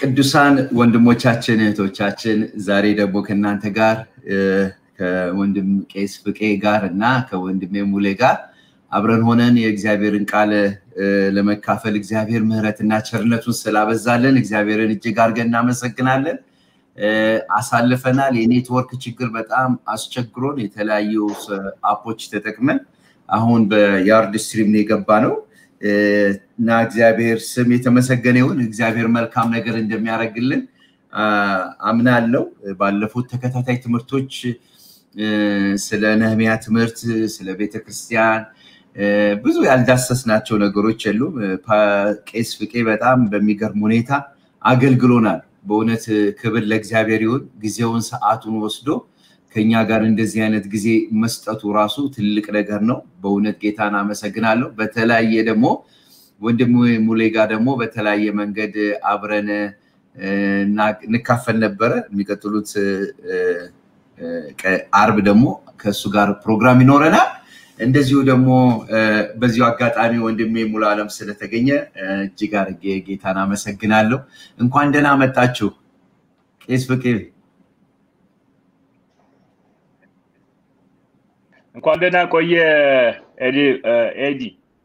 ቅዱሳን ወንድሞቻችን እህቶቻችን ዛሬ ደግሞ ከእናንተ ጋር ከወንድም ቄስ ፍቄ ጋር እና ከወንድሜ ሙሌ ጋር አብረን ሆነን የእግዚአብሔርን ቃል ለመካፈል እግዚአብሔር ምሕረትና ቸርነቱን ስላበዛለን እግዚአብሔርን እጅግ አድርገን እናመሰግናለን። አሳልፈናል። የኔትወርክ ችግር በጣም አስቸግሮን የተለያዩ አፖች ተጠቅመን አሁን በያርድ ስትሪም ነው የገባ ነው እና እግዚአብሔር ስም የተመሰገነ ይሁን። እግዚአብሔር መልካም ነገር እንደሚያደርግልን አምናለው። ባለፉት ተከታታይ ትምህርቶች ስለ ነህሚያ ትምህርት፣ ስለ ቤተክርስቲያን ብዙ ያልዳሰስናቸው ነገሮች የሉም። ቄስ ፍቄ በጣም በሚገርም ሁኔታ አገልግሎናል። በእውነት ክብር ለእግዚአብሔር ይሁን። ጊዜውን ሰዓቱን ወስዶ ከኛ ጋር እንደዚህ አይነት ጊዜ መስጠቱ ራሱ ትልቅ ነገር ነው። በእውነት ጌታን አመሰግናለሁ። በተለያየ ደግሞ ወንድም ሙሌ ጋር ደግሞ በተለያየ መንገድ አብረን እንካፈል ነበረ። የሚቀጥሉት አርብ ደግሞ ከእሱ ጋር ፕሮግራም ይኖረናል። እንደዚሁ ደግሞ በዚሁ አጋጣሚ ወንድሜ ሙሉ አለም ስለተገኘ እጅግ አድርጌ ጌታን አመሰግናለሁ። እንኳን ደህና መጣችሁ ቄስ ፍቄ። እንኳን ደህና ቆየ ኤዲ።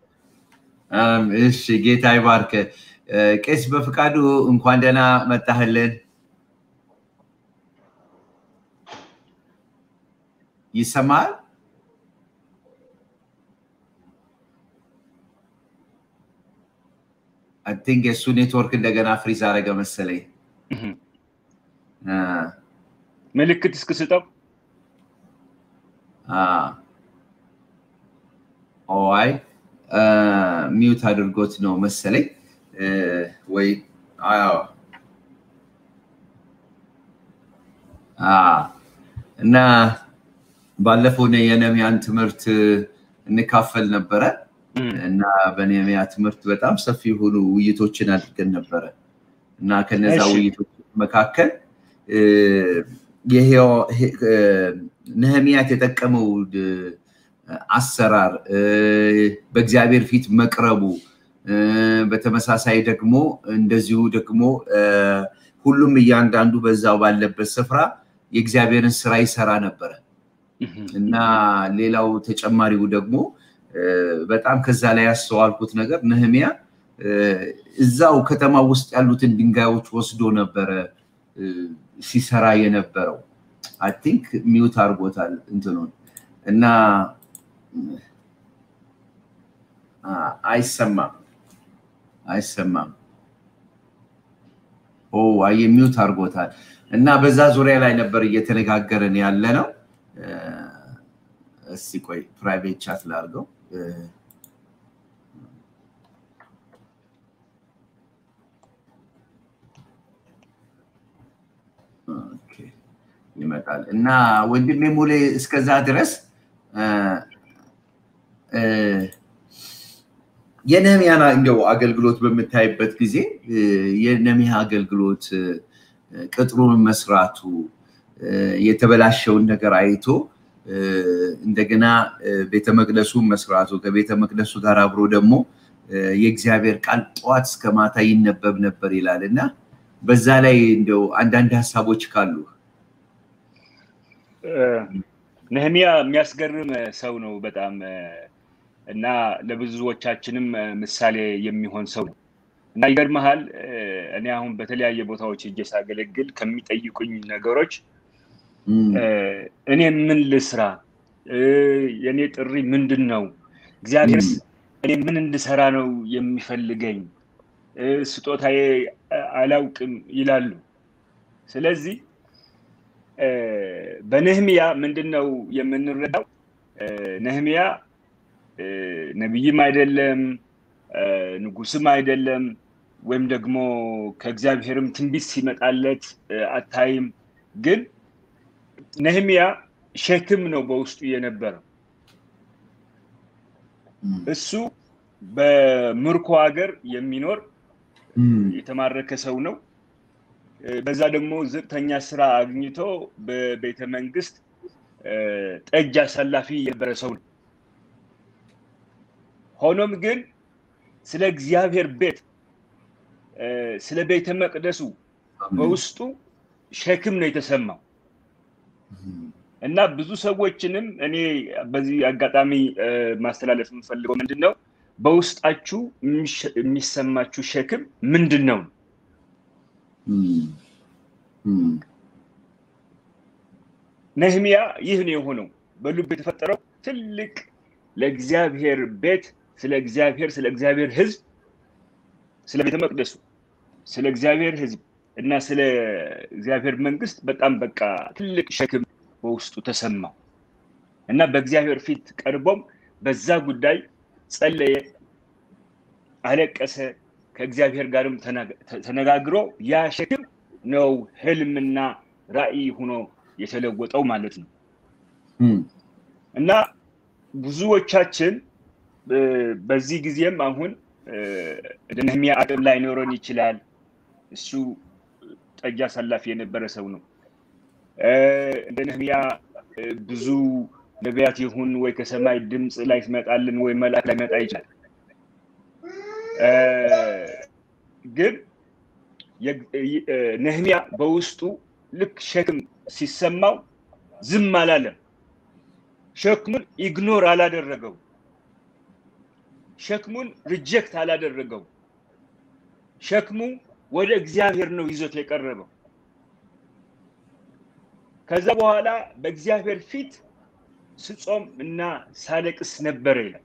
እሺ ጌታ ይባርክ። ቄስ በፍቃዱ እንኳን ደህና መጣህልን። ይሰማል? አይ ቲንክ የእሱ ኔትወርክ እንደገና ፍሪዝ አደረገ መሰለኝ። ምልክት እስክስጠው ኦይ ሚዩት አድርጎት ነው መሰለኝ ወይ እና ባለፈው የነሚያን ትምህርት እንካፈል ነበረ እና በነሚያ ትምህርት በጣም ሰፊ የሆኑ ውይይቶችን አድርገን ነበረ እና ከነዛ ውይይቶች መካከል ነህሚያ የተጠቀመው አሰራር በእግዚአብሔር ፊት መቅረቡ በተመሳሳይ ደግሞ እንደዚሁ ደግሞ ሁሉም እያንዳንዱ በዛው ባለበት ስፍራ የእግዚአብሔርን ስራ ይሰራ ነበረ እና ሌላው ተጨማሪው ደግሞ በጣም ከዛ ላይ ያስተዋልኩት ነገር ነህሚያ እዛው ከተማ ውስጥ ያሉትን ድንጋዮች ወስዶ ነበረ ሲሰራ የነበረው አይ ቲንክ ሚውት አድርጎታል እንትኑን እና አይሰማም አይሰማም ኦ አየ ሚውት አድርጎታል እና በዛ ዙሪያ ላይ ነበር እየተነጋገርን ያለ ነው እስቲ ቆይ ፕራይቬት ቻት ላድርገው ይመጣል እና ወንድሜ ሙሌ እስከዛ ድረስ የነህሚያን እንደው አገልግሎት በምታይበት ጊዜ የነህሚያ አገልግሎት ቅጥሩን መስራቱ የተበላሸውን ነገር አይቶ እንደገና ቤተ መቅደሱን መስራቱ ከቤተ መቅደሱ ጋር አብሮ ደግሞ የእግዚአብሔር ቃል ጠዋት እስከ ማታ ይነበብ ነበር ይላል እና በዛ ላይ እንደው አንዳንድ ሀሳቦች ካሉ ነህሚያ የሚያስገርም ሰው ነው በጣም እና ለብዙዎቻችንም ምሳሌ የሚሆን ሰው ነው እና ይገርመሃል እኔ አሁን በተለያየ ቦታዎች እጄ ሳገለግል ከሚጠይቁኝ ነገሮች እኔ ምን ልስራ የእኔ ጥሪ ምንድን ነው እግዚአብሔር እኔ ምን እንድሰራ ነው የሚፈልገኝ ስጦታዬ አላውቅም ይላሉ ስለዚህ በነህሚያ ምንድን ነው የምንረዳው ነህሚያ ነቢይም አይደለም ንጉስም አይደለም ወይም ደግሞ ከእግዚአብሔርም ትንቢት ሲመጣለት አታይም ግን ነህሚያ ሸክም ነው በውስጡ የነበረው እሱ በምርኮ ሀገር የሚኖር የተማረከ ሰው ነው በዛ ደግሞ ዝቅተኛ ስራ አግኝቶ በቤተ መንግስት ጠጅ አሳላፊ የነበረ ሰው ነው ሆኖም ግን ስለ እግዚአብሔር ቤት ስለ ቤተ መቅደሱ በውስጡ ሸክም ነው የተሰማው እና ብዙ ሰዎችንም እኔ በዚህ አጋጣሚ ማስተላለፍ የምፈልገው ምንድን ነው በውስጣችሁ የሚሰማችሁ ሸክም ምንድን ነው ነህሚያ ይህ ነው የሆነው በልብ የተፈጠረው ትልቅ ለእግዚአብሔር ቤት ስለ እግዚአብሔር ስለ እግዚአብሔር ህዝብ ስለ ቤተ መቅደሱ ስለ እግዚአብሔር ህዝብ እና ስለ እግዚአብሔር መንግስት በጣም በቃ ትልቅ ሸክም በውስጡ ተሰማው እና በእግዚአብሔር ፊት ቀርቦም በዛ ጉዳይ ጸለየ አለቀሰ ከእግዚአብሔር ጋርም ተነጋግሮ ያ ሸክም ነው ህልምና ራእይ ሆኖ የተለወጠው ማለት ነው እና ብዙዎቻችን በዚህ ጊዜም አሁን እንደ ነህሚያ አቅም ላይኖረን ይችላል እሱ ጠጅ አሳላፊ የነበረ ሰው ነው እንደ ነህሚያ ብዙ ነቢያት ይሁን ወይ ከሰማይ ድምፅ ላይ ትመጣልን ወይ መልአክ ላይ መጣ ይችላል ግን ነህሚያ በውስጡ ልክ ሸክም ሲሰማው ዝም አላለም ሸክሙን ኢግኖር አላደረገው ሸክሙን ሪጀክት አላደረገው ሸክሙ ወደ እግዚአብሔር ነው ይዞት የቀረበው ከዛ በኋላ በእግዚአብሔር ፊት ስጾም እና ሳለቅስ ነበረ ይላል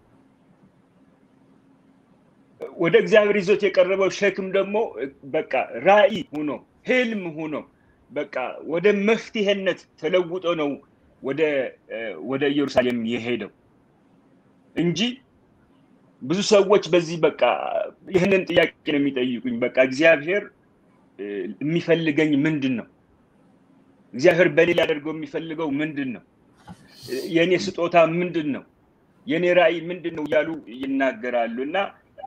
ወደ እግዚአብሔር ይዞት የቀረበው ሸክም ደግሞ በቃ ራእይ ሆኖ ህልም ሆኖ በቃ ወደ መፍትሄነት ተለውጦ ነው ወደ ኢየሩሳሌም የሄደው እንጂ ብዙ ሰዎች በዚህ በቃ ይህንን ጥያቄ ነው የሚጠይቁኝ በቃ እግዚአብሔር የሚፈልገኝ ምንድን ነው እግዚአብሔር በእኔ ሊያደርገው የሚፈልገው ምንድን ነው የእኔ ስጦታ ምንድን ነው የእኔ ራእይ ምንድን ነው እያሉ ይናገራሉ እና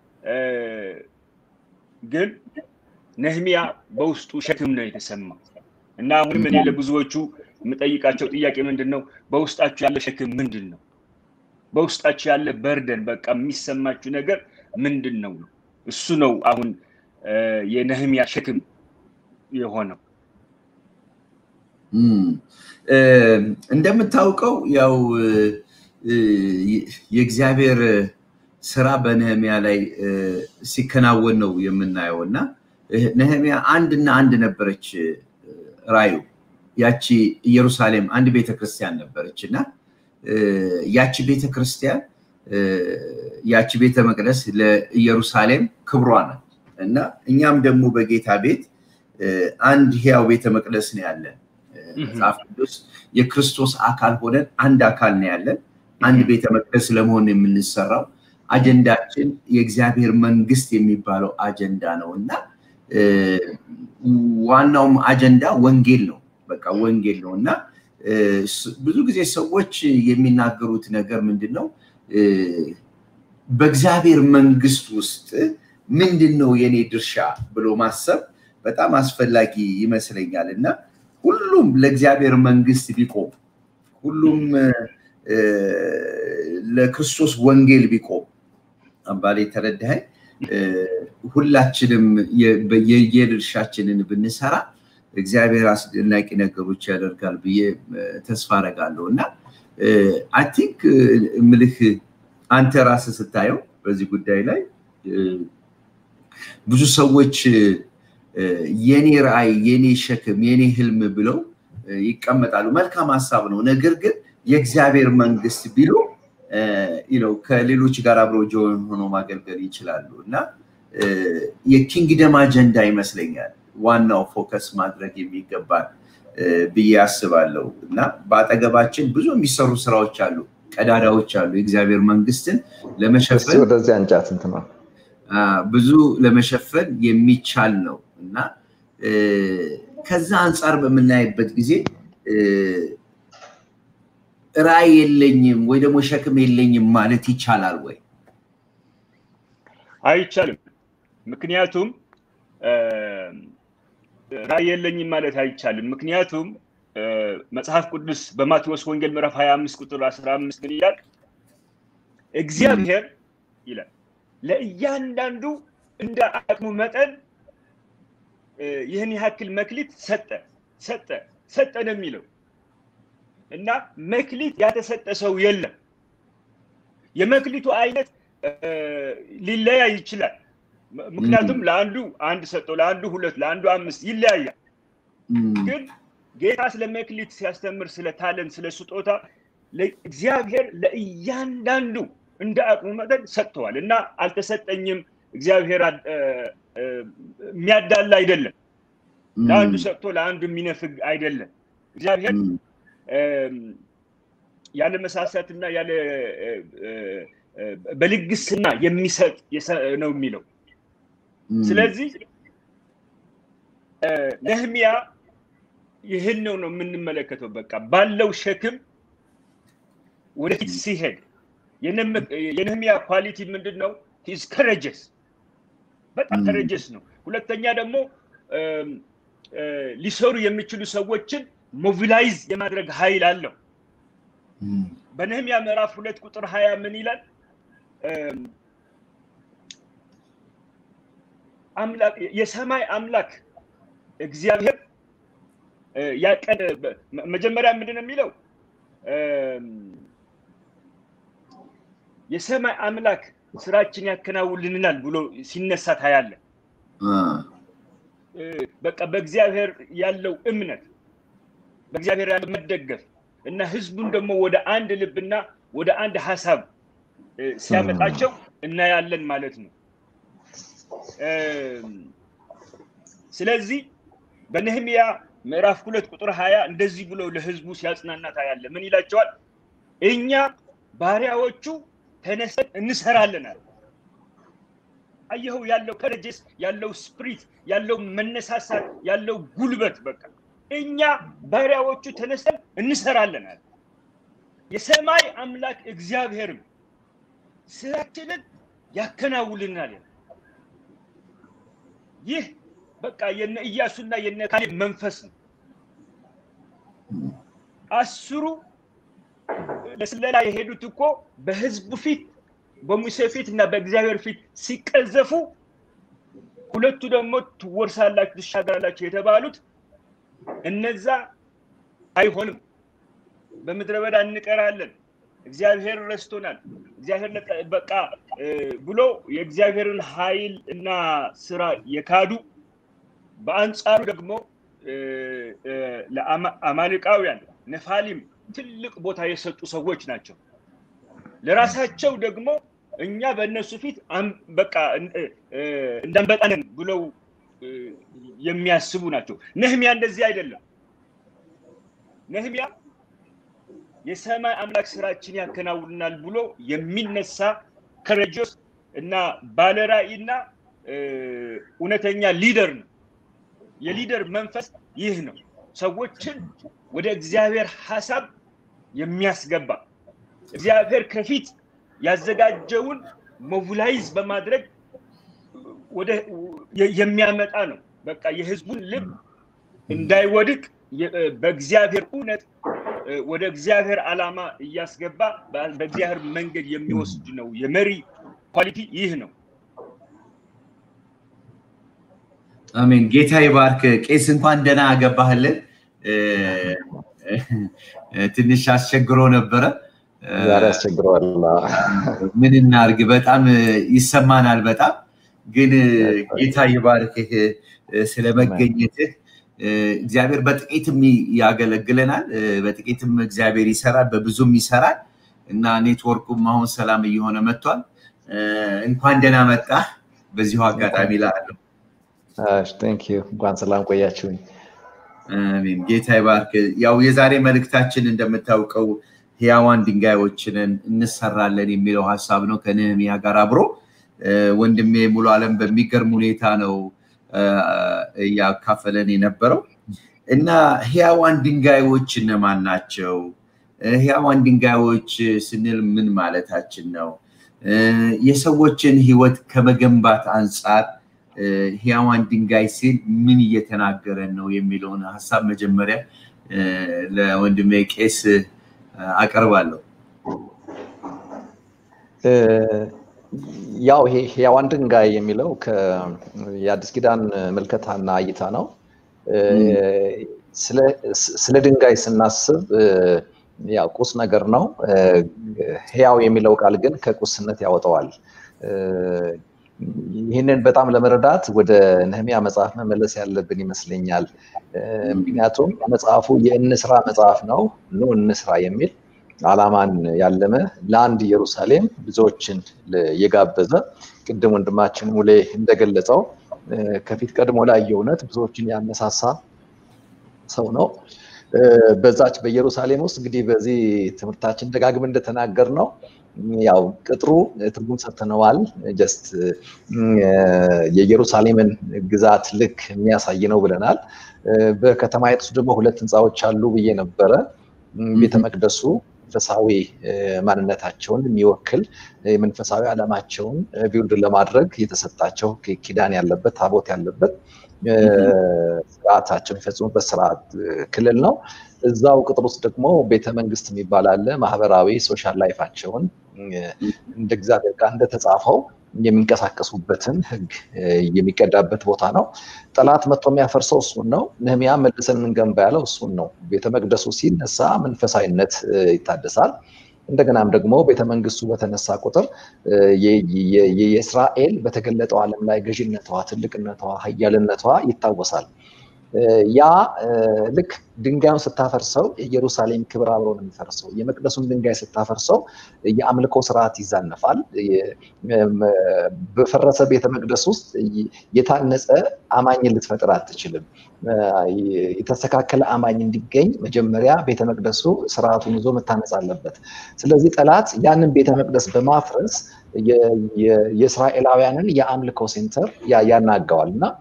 ግን ነህሚያ በውስጡ ሸክም ነው የተሰማ እና አሁንም እኔ ለብዙዎቹ የምጠይቃቸው ጥያቄ ምንድን ነው በውስጣችሁ ያለ ሸክም ምንድን ነው በውስጣችሁ ያለ በርደን በቃ የሚሰማችሁ ነገር ምንድን ነው ነው እሱ ነው አሁን የነህሚያ ሸክም የሆነው እንደምታውቀው ያው የእግዚአብሔር ስራ በነህሚያ ላይ ሲከናወን ነው የምናየው እና ነህሚያ አንድና አንድ ነበረች ራዩ ያቺ ኢየሩሳሌም አንድ ቤተክርስቲያን ነበረች እና ያቺ ቤተክርስቲያን ያቺ ቤተ መቅደስ ለኢየሩሳሌም ክብሯ ናት እና እኛም ደግሞ በጌታ ቤት አንድ ህያው ቤተ መቅደስ ነው ያለን መጽሐፍ ቅዱስ የክርስቶስ አካል ሆነን አንድ አካል ነው ያለን አንድ ቤተ መቅደስ ለመሆን የምንሰራው አጀንዳችን የእግዚአብሔር መንግስት የሚባለው አጀንዳ ነው እና ዋናውም አጀንዳ ወንጌል ነው በቃ ወንጌል ነው እና ብዙ ጊዜ ሰዎች የሚናገሩት ነገር ምንድን ነው በእግዚአብሔር መንግስት ውስጥ ምንድን ነው የኔ ድርሻ ብሎ ማሰብ በጣም አስፈላጊ ይመስለኛል እና ሁሉም ለእግዚአብሔር መንግስት ቢቆም ሁሉም ለክርስቶስ ወንጌል ቢቆም አባሌ ተረዳኸኝ ሁላችንም የየድርሻችንን ብንሰራ እግዚአብሔር አስደናቂ ነገሮች ያደርጋል ብዬ ተስፋ አረጋለሁ እና አይ ቲንክ ምልህ አንተ ራስ ስታየው በዚህ ጉዳይ ላይ ብዙ ሰዎች የኔ ራእይ የኔ ሸክም የኔ ህልም ብለው ይቀመጣሉ መልካም ሀሳብ ነው ነገር ግን የእግዚአብሔር መንግስት ቢሉ ከሌሎች ጋር አብረው ጆን ሆኖ ማገልገል ይችላሉ እና የኪንግደም አጀንዳ ይመስለኛል ዋናው ፎከስ ማድረግ የሚገባል ብዬ አስባለሁ እና በአጠገባችን ብዙ የሚሰሩ ስራዎች አሉ ቀዳዳዎች አሉ የእግዚአብሔር መንግስትን ለመሸፈን ወደዚህ አንጫት እንትና ብዙ ለመሸፈን የሚቻል ነው እና ከዛ አንጻር በምናይበት ጊዜ ራእይ የለኝም ወይ ደግሞ ሸክም የለኝም ማለት ይቻላል ወይ አይቻልም ምክንያቱም ራእይ የለኝም ማለት አይቻልም ምክንያቱም መጽሐፍ ቅዱስ በማቴዎስ ወንጌል ምዕራፍ 25 ቁጥር 15 ምን ይላል እግዚአብሔር ይላል ለእያንዳንዱ እንደ አቅሙ መጠን ይህን ያክል መክሊት ሰጠ ሰጠ ሰጠ ነው የሚለው እና መክሊት ያተሰጠ ሰው የለም። የመክሊቱ አይነት ሊለያይ ይችላል። ምክንያቱም ለአንዱ አንድ ሰጠው፣ ለአንዱ ሁለት፣ ለአንዱ አምስት ይለያያል። ግን ጌታ ስለ መክሊት ሲያስተምር ስለ ታለን ስለ ስጦታ እግዚአብሔር ለእያንዳንዱ እንደ አቅሙ መጠን ሰጥተዋል እና አልተሰጠኝም እግዚአብሔር የሚያዳላ አይደለም። ለአንዱ ሰጥቶ ለአንዱ የሚነፍግ አይደለም። እግዚአብሔር ያለ መሳሳትና ያለ በልግስና የሚሰጥ ነው የሚለው። ስለዚህ ነህሚያ ይህን ነው ነው የምንመለከተው። በቃ ባለው ሸክም ወደፊት ሲሄድ የነህሚያ ኳሊቲ ምንድን ነው? ሂዝ ከረጀስ በጣም ከረጀስ ነው። ሁለተኛ ደግሞ ሊሰሩ የሚችሉ ሰዎችን ሞቢላይዝ የማድረግ ኃይል አለው። በነህሚያ ምዕራፍ ሁለት ቁጥር ሀያ ምን ይላል? የሰማይ አምላክ እግዚአብሔር ያቀደ መጀመሪያ ምንድን ነው የሚለው? የሰማይ አምላክ ስራችን ያከናውልናል ብሎ ሲነሳ ታያለ። በቃ በእግዚአብሔር ያለው እምነት በእግዚአብሔር ያለው መደገፍ እና ህዝቡን ደግሞ ወደ አንድ ልብና ወደ አንድ ሀሳብ ሲያመጣቸው እናያለን ማለት ነው። ስለዚህ በነህሚያ ምዕራፍ ሁለት ቁጥር ሀያ እንደዚህ ብሎ ለህዝቡ ሲያጽናና ታያለ። ምን ይላቸዋል? እኛ ባሪያዎቹ ተነስተን እንሰራለን አለ። አየኸው ያለው ከረጀስ ያለው ስፕሪት ያለው መነሳሳት ያለው ጉልበት በቃ እኛ ባሪያዎቹ ተነስተን እንሰራለን አለ። የሰማይ አምላክ እግዚአብሔርም ስራችንን ያከናውልናል። ይህ በቃ የነ ኢያሱና የነ ካሌብ መንፈስ ነው። አስሩ ለስለላ የሄዱት እኮ በህዝቡ ፊት በሙሴ ፊት እና በእግዚአብሔር ፊት ሲቀዘፉ ሁለቱ ደግሞ ትወርሳላችሁ ትሻገራላችሁ የተባሉት እነዛ አይሆንም፣ በምድረ በዳ እንቀራለን፣ እግዚአብሔር ረስቶናል፣ እግዚአብሔር በቃ ብሎ የእግዚአብሔርን ኃይል እና ስራ የካዱ በአንጻሩ ደግሞ ለአማልቃውያን ነፋሊም ትልቅ ቦታ የሰጡ ሰዎች ናቸው። ለራሳቸው ደግሞ እኛ በእነሱ ፊት በቃ እንዳንበጣነን ብለው የሚያስቡ ናቸው። ነህሚያ እንደዚህ አይደለም። ነህሚያ የሰማይ አምላክ ስራችን ያከናውናል ብሎ የሚነሳ ከረጆስ እና ባለራእይና እውነተኛ ሊደር ነው። የሊደር መንፈስ ይህ ነው። ሰዎችን ወደ እግዚአብሔር ሀሳብ የሚያስገባ እግዚአብሔር ከፊት ያዘጋጀውን ሞቢላይዝ በማድረግ ወደ የሚያመጣ ነው። በቃ የህዝቡን ልብ እንዳይወድቅ በእግዚአብሔር እውነት ወደ እግዚአብሔር ዓላማ እያስገባ በእግዚአብሔር መንገድ የሚወስድ ነው። የመሪ ኳሊቲ ይህ ነው። አሜን። ጌታ ይባርክ። ቄስ እንኳን ደህና ገባህልን። ትንሽ አስቸግሮ ነበረ። ዛሬ አስቸግረዋል። ምን እናርግ? በጣም ይሰማናል። በጣም ግን ጌታ ይባርክህ ስለ መገኘትህ። እግዚአብሔር በጥቂትም ያገለግለናል፣ በጥቂትም እግዚአብሔር ይሰራል፣ በብዙም ይሰራል እና ኔትወርኩም አሁን ሰላም እየሆነ መጥቷል። እንኳን ደህና መጣህ። በዚሁ አጋጣሚ ላለሁ እንኳን ሰላም ቆያችሁኝ። አሜን። ጌታ ይባርክ። ያው የዛሬ መልእክታችን እንደምታውቀው ህያዋን ድንጋዮችንን እንሰራለን የሚለው ሀሳብ ነው ከነህሚያ ጋር አብሮ ወንድሜ ሙሉ አለም በሚገርም ሁኔታ ነው እያካፈለን የነበረው እና ህያዋን ድንጋዮች እነማን ናቸው? ህያዋን ድንጋዮች ስንል ምን ማለታችን ነው? የሰዎችን ህይወት ከመገንባት አንጻር ህያዋን ድንጋይ ሲል ምን እየተናገረን ነው የሚለውን ሀሳብ መጀመሪያ ለወንድሜ ቄስ አቀርባለሁ። ያው ይሄ ሕያዋን ድንጋይ የሚለው የአዲስ ኪዳን ምልከታና እይታ ነው። ስለ ድንጋይ ስናስብ ያው ቁስ ነገር ነው። ሕያው የሚለው ቃል ግን ከቁስነት ያወጣዋል። ይህንን በጣም ለመረዳት ወደ ነህሚያ መጽሐፍ መመለስ ያለብን ይመስለኛል። ምክንያቱም መጽሐፉ የእንስራ መጽሐፍ ነው። ኑ እንስራ የሚል ዓላማን ያለመ ለአንድ ኢየሩሳሌም ብዙዎችን የጋበዘ ቅድም ወንድማችን ሙሌ እንደገለጸው ከፊት ቀድሞ ላይ የእውነት ብዙዎችን ያነሳሳ ሰው ነው። በዛች በኢየሩሳሌም ውስጥ እንግዲህ በዚህ ትምህርታችን ደጋግም እንደተናገር ነው ያው ቅጥሩ ትርጉም ሰጥተነዋል። ጀስት የኢየሩሳሌምን ግዛት ልክ የሚያሳይ ነው ብለናል። በከተማይቱ ውስጥ ደግሞ ሁለት ህንፃዎች አሉ ብዬ ነበረ። ቤተ መቅደሱ መንፈሳዊ ማንነታቸውን የሚወክል መንፈሳዊ ዓላማቸውን ቢውልድ ለማድረግ የተሰጣቸው ኪዳን ያለበት ታቦት ያለበት ስርዓታቸውን የሚፈጽሙበት ስርዓት ክልል ነው። እዛው ቅጥር ውስጥ ደግሞ ቤተ መንግስት የሚባል አለ። ማህበራዊ ሶሻል ላይፋቸውን እንደ እግዚአብሔር ቃል እንደተጻፈው የሚንቀሳቀሱበትን ህግ የሚቀዳበት ቦታ ነው። ጠላት መጥቶ የሚያፈርሰው እሱን ነው። ነህሚያ መልሰን እንገንባ ያለው እሱን ነው። ቤተ መቅደሱ ሲነሳ መንፈሳዊነት ይታደሳል። እንደገናም ደግሞ ቤተመንግስቱ በተነሳ ቁጥር የእስራኤል በተገለጠው ዓለም ላይ ገዥነቷ፣ ትልቅነቷ፣ ሀያልነቷ ይታወሳል። ያ ልክ ድንጋዩን ስታፈርሰው የኢየሩሳሌም ክብር አብሮ ነው የሚፈርሰው። የመቅደሱን ድንጋይ ስታፈርሰው የአምልኮ ስርዓት ይዛነፋል። በፈረሰ ቤተ መቅደስ ውስጥ የታነጸ አማኝን ልትፈጥር አትችልም። የተስተካከለ አማኝ እንዲገኝ መጀመሪያ ቤተ መቅደሱ ስርዓቱን ይዞ መታነጽ አለበት። ስለዚህ ጠላት ያንን ቤተ መቅደስ በማፍረስ የእስራኤላውያንን የአምልኮ ሴንተር ያናገዋል እና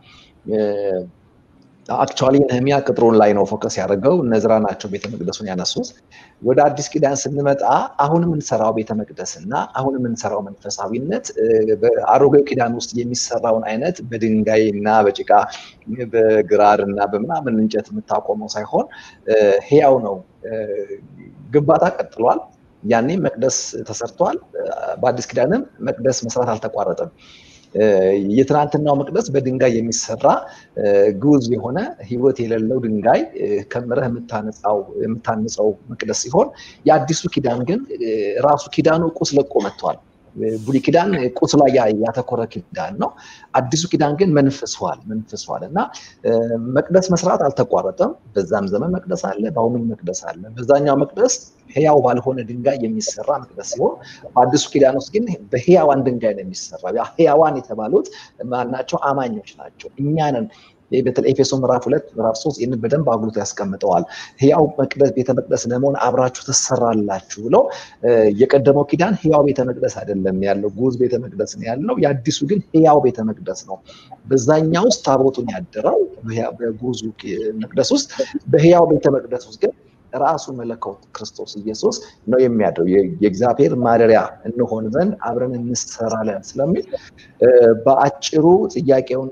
አክቹዋሊ ነህሚያ ቅጥሩን ላይ ነው ፎከስ ያደርገው። እነዝራ ናቸው ቤተ መቅደሱን ያነሱት። ወደ አዲስ ኪዳን ስንመጣ አሁን የምንሰራው ቤተ መቅደስ እና አሁን የምንሰራው መንፈሳዊነት በአሮጌው ኪዳን ውስጥ የሚሰራውን አይነት በድንጋይ እና በጭቃ በግራር እና በምናምን እንጨት የምታቆመው ሳይሆን ህያው ነው። ግንባታ ቀጥሏል። ያኔ መቅደስ ተሰርቷል። በአዲስ ኪዳንም መቅደስ መስራት አልተቋረጠም። የትናንትናው መቅደስ በድንጋይ የሚሰራ ግዑዝ የሆነ ህይወት የሌለው ድንጋይ ከምረህ የምታንጸው መቅደስ ሲሆን የአዲሱ ኪዳን ግን ራሱ ኪዳኑ ቁስ ለቆ መጥቷል። ብሉይ ኪዳን ቁስ ላይ ያተኮረ ኪዳን ነው። አዲሱ ኪዳን ግን መንፈሷል መንፈሷል እና መቅደስ መስራት አልተቋረጠም። በዛም ዘመን መቅደስ አለ፣ በአሁኑም መቅደስ አለ። በዛኛው መቅደስ ህያው ባልሆነ ድንጋይ የሚሰራ መቅደስ ሲሆን በአዲሱ ኪዳን ውስጥ ግን በህያዋን ድንጋይ ነው የሚሰራ። ህያዋን የተባሉት ማናቸው? አማኞች ናቸው። እኛንን በተለይ ኤፌሶ ምዕራፍ ሁለት ምዕራፍ ሶስት ይህንን በደንብ አጉልቶ ያስቀምጠዋል። ህያው መቅደስ ቤተ መቅደስ ለመሆን አብራችሁ ትሰራላችሁ ብሎ የቀደመው ኪዳን ህያው ቤተ መቅደስ አይደለም ያለው፣ ጉዝ ቤተ መቅደስ ነው ያለው። የአዲሱ ግን ህያው ቤተ መቅደስ ነው። በዛኛው ውስጥ ታቦቱን ያደረው በጉዙ መቅደስ ውስጥ፣ በህያው ቤተ መቅደስ ውስጥ ግን ራሱ መለኮት ክርስቶስ ኢየሱስ ነው የሚያድረው። የእግዚአብሔር ማደሪያ እንሆን ዘንድ አብረን እንሰራለን ስለሚል በአጭሩ ጥያቄውን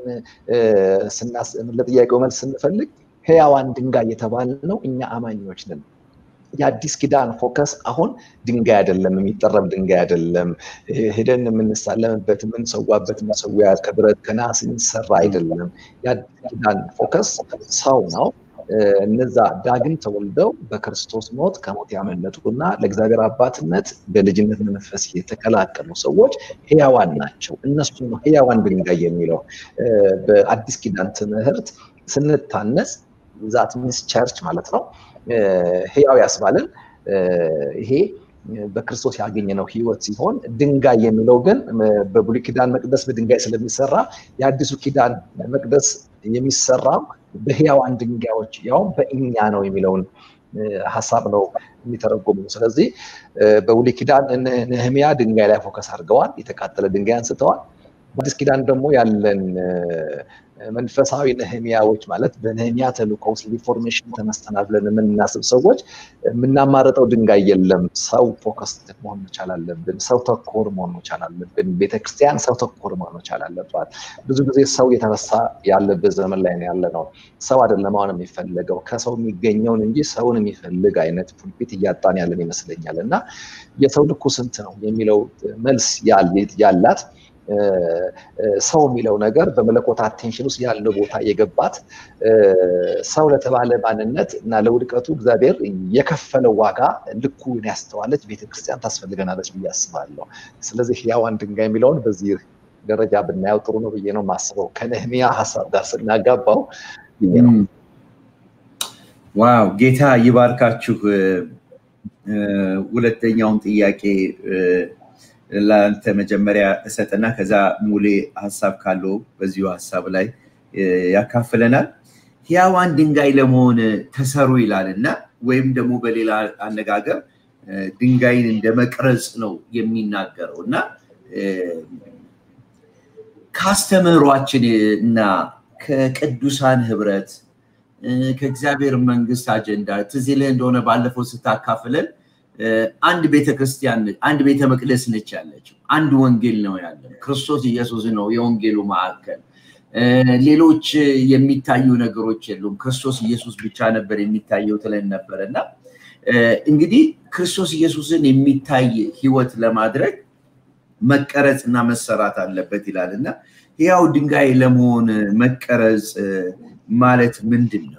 ለጥያቄው መልስ ስንፈልግ ህያዋን ድንጋይ የተባልነው እኛ አማኞች ነን። የአዲስ ኪዳን ፎከስ አሁን ድንጋይ አይደለም፣ የሚጠረብ ድንጋይ አይደለም፣ ሄደን የምንሳለምበት የምንሰዋበት መሰዊያ ከብረት ከናስ የሚሰራ አይደለም። የአዲስ ኪዳን ፎከስ ሰው ነው። እነዛ ዳግም ተወልደው በክርስቶስ ሞት ከሞት ያመለጡና ለእግዚአብሔር አባትነት በልጅነት መንፈስ የተቀላቀሉ ሰዎች ህያዋን ናቸው። እነሱ ነው ህያዋን ድንጋይ የሚለው በአዲስ ኪዳን ትምህርት ስንታነጽ ዛት ሚንስ ቸርች ማለት ነው። ህያው ያስባልን ይሄ በክርስቶስ ያገኘነው ህይወት ሲሆን ድንጋይ የሚለው ግን በብሉይ ኪዳን መቅደስ በድንጋይ ስለሚሰራ የአዲሱ ኪዳን መቅደስ የሚሰራው በህያዋን ድንጋዮች ያውም በእኛ ነው የሚለውን ሀሳብ ነው የሚተረጎሙ። ስለዚህ በብሉይ ኪዳን ነህሚያ ድንጋይ ላይ ፎከስ አድርገዋል። የተቃጠለ ድንጋይ አንስተዋል። በአዲስ ኪዳን ደግሞ ያለን መንፈሳዊ ነህሚያዎች ማለት በነህሚያ ተልእኮ ውስጥ ሪፎርሜሽን ተነስተናል ብለን የምናስብ ሰዎች የምናማርጠው ድንጋይ የለም። ሰው ፎከስ መሆን መቻል አለብን። ሰው ተኮር መሆን መቻል አለብን። ቤተክርስቲያን ሰው ተኮር መሆን መቻል አለባት። ብዙ ጊዜ ሰው የተረሳ ያለበት ዘመን ላይ ነው ያለ ነው። ሰው አይደለም አሁን የሚፈለገው ከሰው የሚገኘውን እንጂ ሰውን የሚፈልግ አይነት ፑልፒት እያጣን ያለን ይመስለኛል። እና የሰው ልኩ ስንት ነው የሚለው መልስ ያላት ሰው የሚለው ነገር በመለኮት አቴንሽን ውስጥ ያለው ቦታ የገባት ሰው ለተባለ ማንነት እና ለውድቀቱ እግዚአብሔር የከፈለው ዋጋ ልኩን ያስተዋለች ቤተክርስቲያን ታስፈልገናለች ብዬ አስባለሁ። ስለዚህ ሕያዋን ድንጋይ የሚለውን በዚህ ደረጃ ብናየው ጥሩ ነው ብዬ ነው የማስበው። ከነህሚያ ሀሳብ ጋር ስናጋባው ብዬ ነው። ዋው ጌታ ይባርካችሁ። ሁለተኛውን ጥያቄ ለአንተ መጀመሪያ እሰጥና ከዛ ሙሌ ሀሳብ ካለው በዚሁ ሀሳብ ላይ ያካፍለናል። ሕያዋን ድንጋይ ለመሆን ተሰሩ ይላል እና ወይም ደግሞ በሌላ አነጋገር ድንጋይን እንደ መቅረጽ ነው የሚናገረው እና ከአስተምህሯችን እና ከቅዱሳን ህብረት ከእግዚአብሔር መንግስት አጀንዳ ትዝ ይልህ እንደሆነ ባለፈው ስታካፍለን አንድ ቤተክርስቲያን አንድ ቤተ መቅደስ ነች ያለችው። አንድ ወንጌል ነው ያለን። ክርስቶስ ኢየሱስ ነው የወንጌሉ ማዕከል። ሌሎች የሚታዩ ነገሮች የሉም። ክርስቶስ ኢየሱስ ብቻ ነበር የሚታየው ትለን ነበር እና እንግዲህ ክርስቶስ ኢየሱስን የሚታይ ህይወት ለማድረግ መቀረጽ እና መሰራት አለበት ይላል እና ያው ድንጋይ ለመሆን መቀረጽ ማለት ምንድን ነው?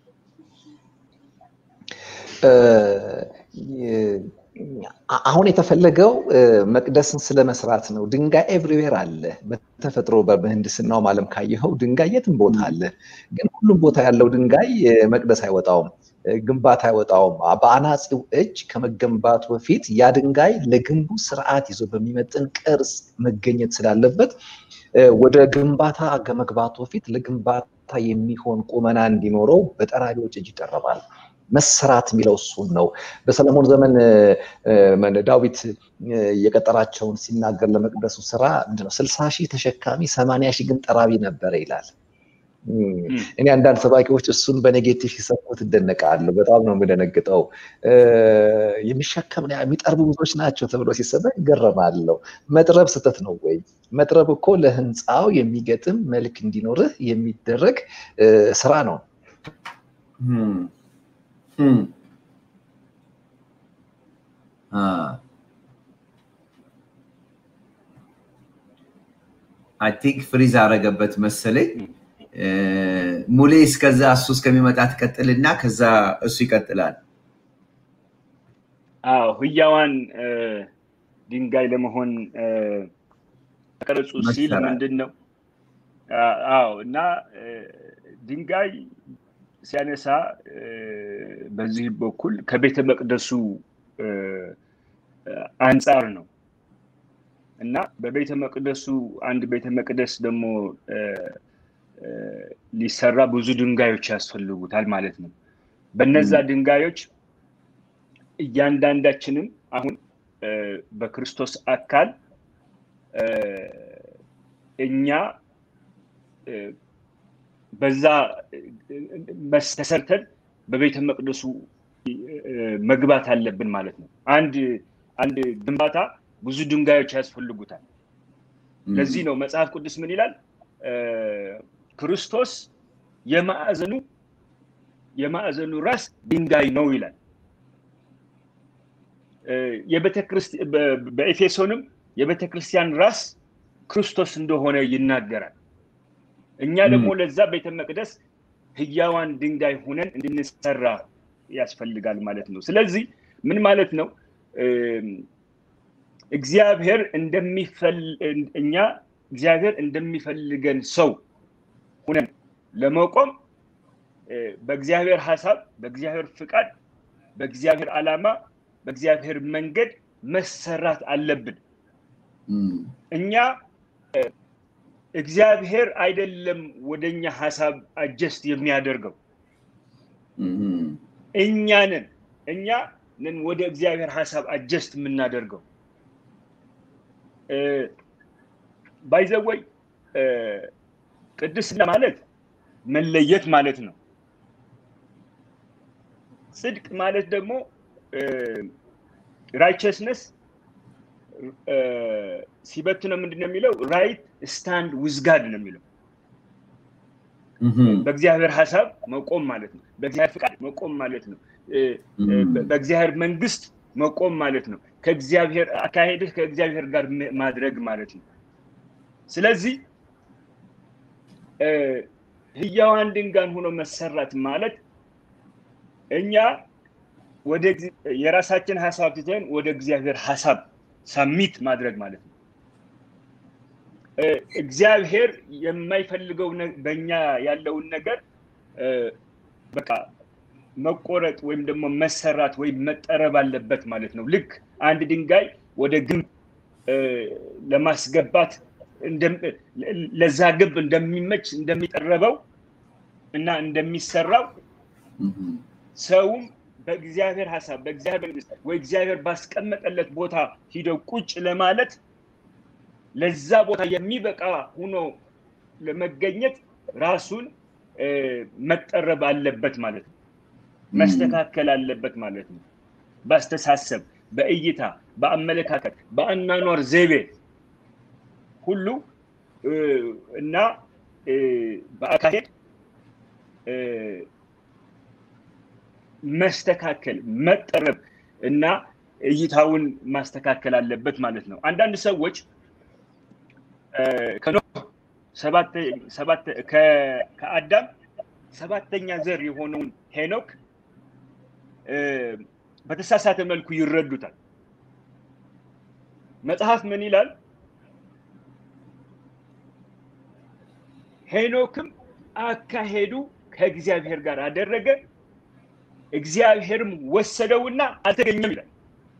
አሁን የተፈለገው መቅደስን ስለመስራት ነው። ድንጋይ ኤቭሪዌር አለ። በተፈጥሮ በምህንድስናው ዓለም ካየኸው ድንጋይ የትም ቦታ አለ። ግን ሁሉም ቦታ ያለው ድንጋይ መቅደስ አይወጣውም፣ ግንባታ አይወጣውም። በአናፂው እጅ ከመገንባቱ በፊት ያ ድንጋይ ለግንቡ ስርዓት ይዞ በሚመጥን ቅርጽ መገኘት ስላለበት ወደ ግንባታ ከመግባቱ በፊት ለግንባታ የሚሆን ቁመና እንዲኖረው በጠራቢዎች እጅ ይጠረባል። መሰራት የሚለው እሱን ነው። በሰለሞን ዘመን ዳዊት የቀጠራቸውን ሲናገር ለመቅደሱ ስራ ምንድነው ስልሳ ሺህ ተሸካሚ ሰማንያ ሺህ ግን ጠራቢ ነበረ ይላል። እኔ አንዳንድ ሰባኪዎች እሱን በኔጌቲቭ ሲሰብኩት እደነቃለሁ። በጣም ነው የምደነግጠው። የሚሸከም የሚጠርቡ ብዙዎች ናቸው ተብሎ ሲሰበክ ይገረማለሁ። መጥረብ ስህተት ነው ወይ? መጥረብ እኮ ለህንፃው የሚገጥም መልክ እንዲኖርህ የሚደረግ ስራ ነው። አይ ቲንክ ፍሪዝ አረገበት መሰለኝ። ሙሌ እስከዛ እሱ እስከሚመጣ ትቀጥልና ከዛ እሱ ይቀጥላል። አዎ ህያዋን ድንጋይ ለመሆን ተቀረጹ ሲል ምንድን ነው? አዎ እና ድንጋይ ሲያነሳ በዚህ በኩል ከቤተ መቅደሱ አንጻር ነው እና በቤተ መቅደሱ አንድ ቤተ መቅደስ ደግሞ ሊሰራ ብዙ ድንጋዮች ያስፈልጉታል ማለት ነው። በነዛ ድንጋዮች እያንዳንዳችንም አሁን በክርስቶስ አካል እኛ በዛ ተሰርተን በቤተ መቅደሱ መግባት አለብን ማለት ነው። አንድ አንድ ግንባታ ብዙ ድንጋዮች ያስፈልጉታል። ለዚህ ነው መጽሐፍ ቅዱስ ምን ይላል? ክርስቶስ የማዕዘኑ የማዕዘኑ ራስ ድንጋይ ነው ይላል። በኤፌሶንም የቤተ ክርስቲያን ራስ ክርስቶስ እንደሆነ ይናገራል። እኛ ደግሞ ለዛ ቤተ መቅደስ ህያዋን ድንጋይ ሁነን እንድንሰራ ያስፈልጋል ማለት ነው። ስለዚህ ምን ማለት ነው? እግዚአብሔር እኛ እግዚአብሔር እንደሚፈልገን ሰው ሁነን ለመቆም በእግዚአብሔር ሀሳብ፣ በእግዚአብሔር ፍቃድ፣ በእግዚአብሔር ዓላማ፣ በእግዚአብሔር መንገድ መሰራት አለብን። እኛ እግዚአብሔር አይደለም ወደኛ ሀሳብ አጀስት የሚያደርገው እኛ ነን። እኛ ነን ወደ እግዚአብሔር ሀሳብ አጀስት የምናደርገው። ባይዘወይ ቅድስና ማለት መለየት ማለት ነው። ጽድቅ ማለት ደግሞ ራይቸስነስ ሲበትነው ምንድን ነው የሚለው? ራይት ስታንድ ዊዝጋድ ነው የሚለው። በእግዚአብሔር ሀሳብ መቆም ማለት ነው። በእግዚአብሔር ፍቃድ መቆም ማለት ነው። በእግዚአብሔር መንግስት መቆም ማለት ነው። ከእግዚአብሔር አካሄድህ ከእግዚአብሔር ጋር ማድረግ ማለት ነው። ስለዚህ ህያዋን ድንጋን ሆኖ መሰራት ማለት እኛ ወደ የራሳችን ሀሳብ ትተን ወደ እግዚአብሔር ሀሳብ ሳሚት ማድረግ ማለት ነው። እግዚአብሔር የማይፈልገው በእኛ ያለውን ነገር በቃ መቆረጥ ወይም ደግሞ መሰራት ወይም መጠረብ አለበት ማለት ነው። ልክ አንድ ድንጋይ ወደ ግንብ ለማስገባት ለዛ ግብ እንደሚመች እንደሚጠረበው እና እንደሚሰራው ሰውም በእግዚአብሔር ሀሳብ በእግዚአብሔር መንግስት ወይ እግዚአብሔር ባስቀመጠለት ቦታ ሂደው ቁጭ ለማለት ለዛ ቦታ የሚበቃ ሆኖ ለመገኘት ራሱን መጠረብ አለበት ማለት ነው። መስተካከል አለበት ማለት ነው። በአስተሳሰብ፣ በእይታ፣ በአመለካከት፣ በአናኗር ዘይቤ ሁሉ እና በአካሄድ መስተካከል መጠረብ እና እይታውን ማስተካከል አለበት ማለት ነው። አንዳንድ ሰዎች ከአዳም ሰባተኛ ዘር የሆነውን ሄኖክ በተሳሳተ መልኩ ይረዱታል። መጽሐፍ ምን ይላል? ሄኖክም አካሄዱ ከእግዚአብሔር ጋር አደረገ፣ እግዚአብሔርም ወሰደውና አልተገኘም ይላል።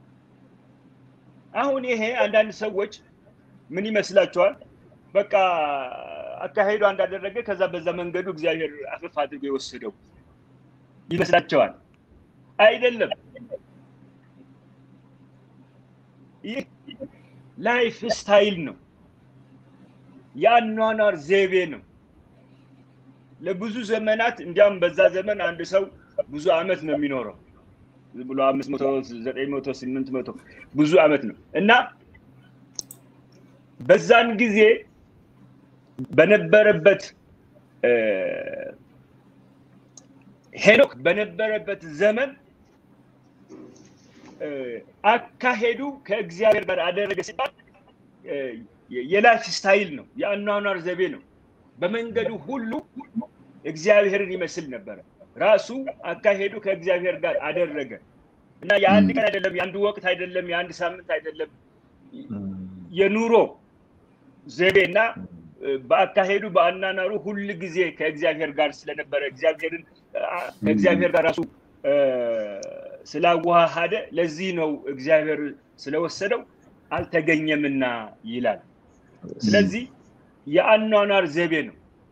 አሁን ይሄ አንዳንድ ሰዎች ምን ይመስላቸዋል? በቃ አካሄዱ እንዳደረገ ከዛ በዛ መንገዱ እግዚአብሔር አፍፍ አድርጎ የወሰደው ይመስላቸዋል። አይደለም። ይህ ላይፍ ስታይል ነው፣ የአኗኗር ዘይቤ ነው። ለብዙ ዘመናት እንዲያውም በዛ ዘመን አንድ ሰው ብዙ አመት ነው የሚኖረው ብሎ አምስት መቶ ዘጠኝ መቶ ስምንት መቶ ብዙ አመት ነው እና በዛን ጊዜ በነበረበት ሄኖክ በነበረበት ዘመን አካሄዱ ከእግዚአብሔር ጋር አደረገ ሲባል የላይፍ ስታይል ነው፣ የአኗኗር ዘቤ ነው። በመንገዱ ሁሉ እግዚአብሔርን ይመስል ነበረ። ራሱ አካሄዱ ከእግዚአብሔር ጋር አደረገ እና የአንድ ቀን አይደለም፣ የአንድ ወቅት አይደለም፣ የአንድ ሳምንት አይደለም። የኑሮ ዘይቤ እና በአካሄዱ በአናናሩ ሁል ጊዜ ከእግዚአብሔር ጋር ስለነበረ እግዚአብሔርን ከእግዚአብሔር ጋር ራሱ ስላዋሃደ ለዚህ ነው እግዚአብሔር ስለወሰደው አልተገኘምና ይላል። ስለዚህ የአኗኗር ዘይቤ ነው።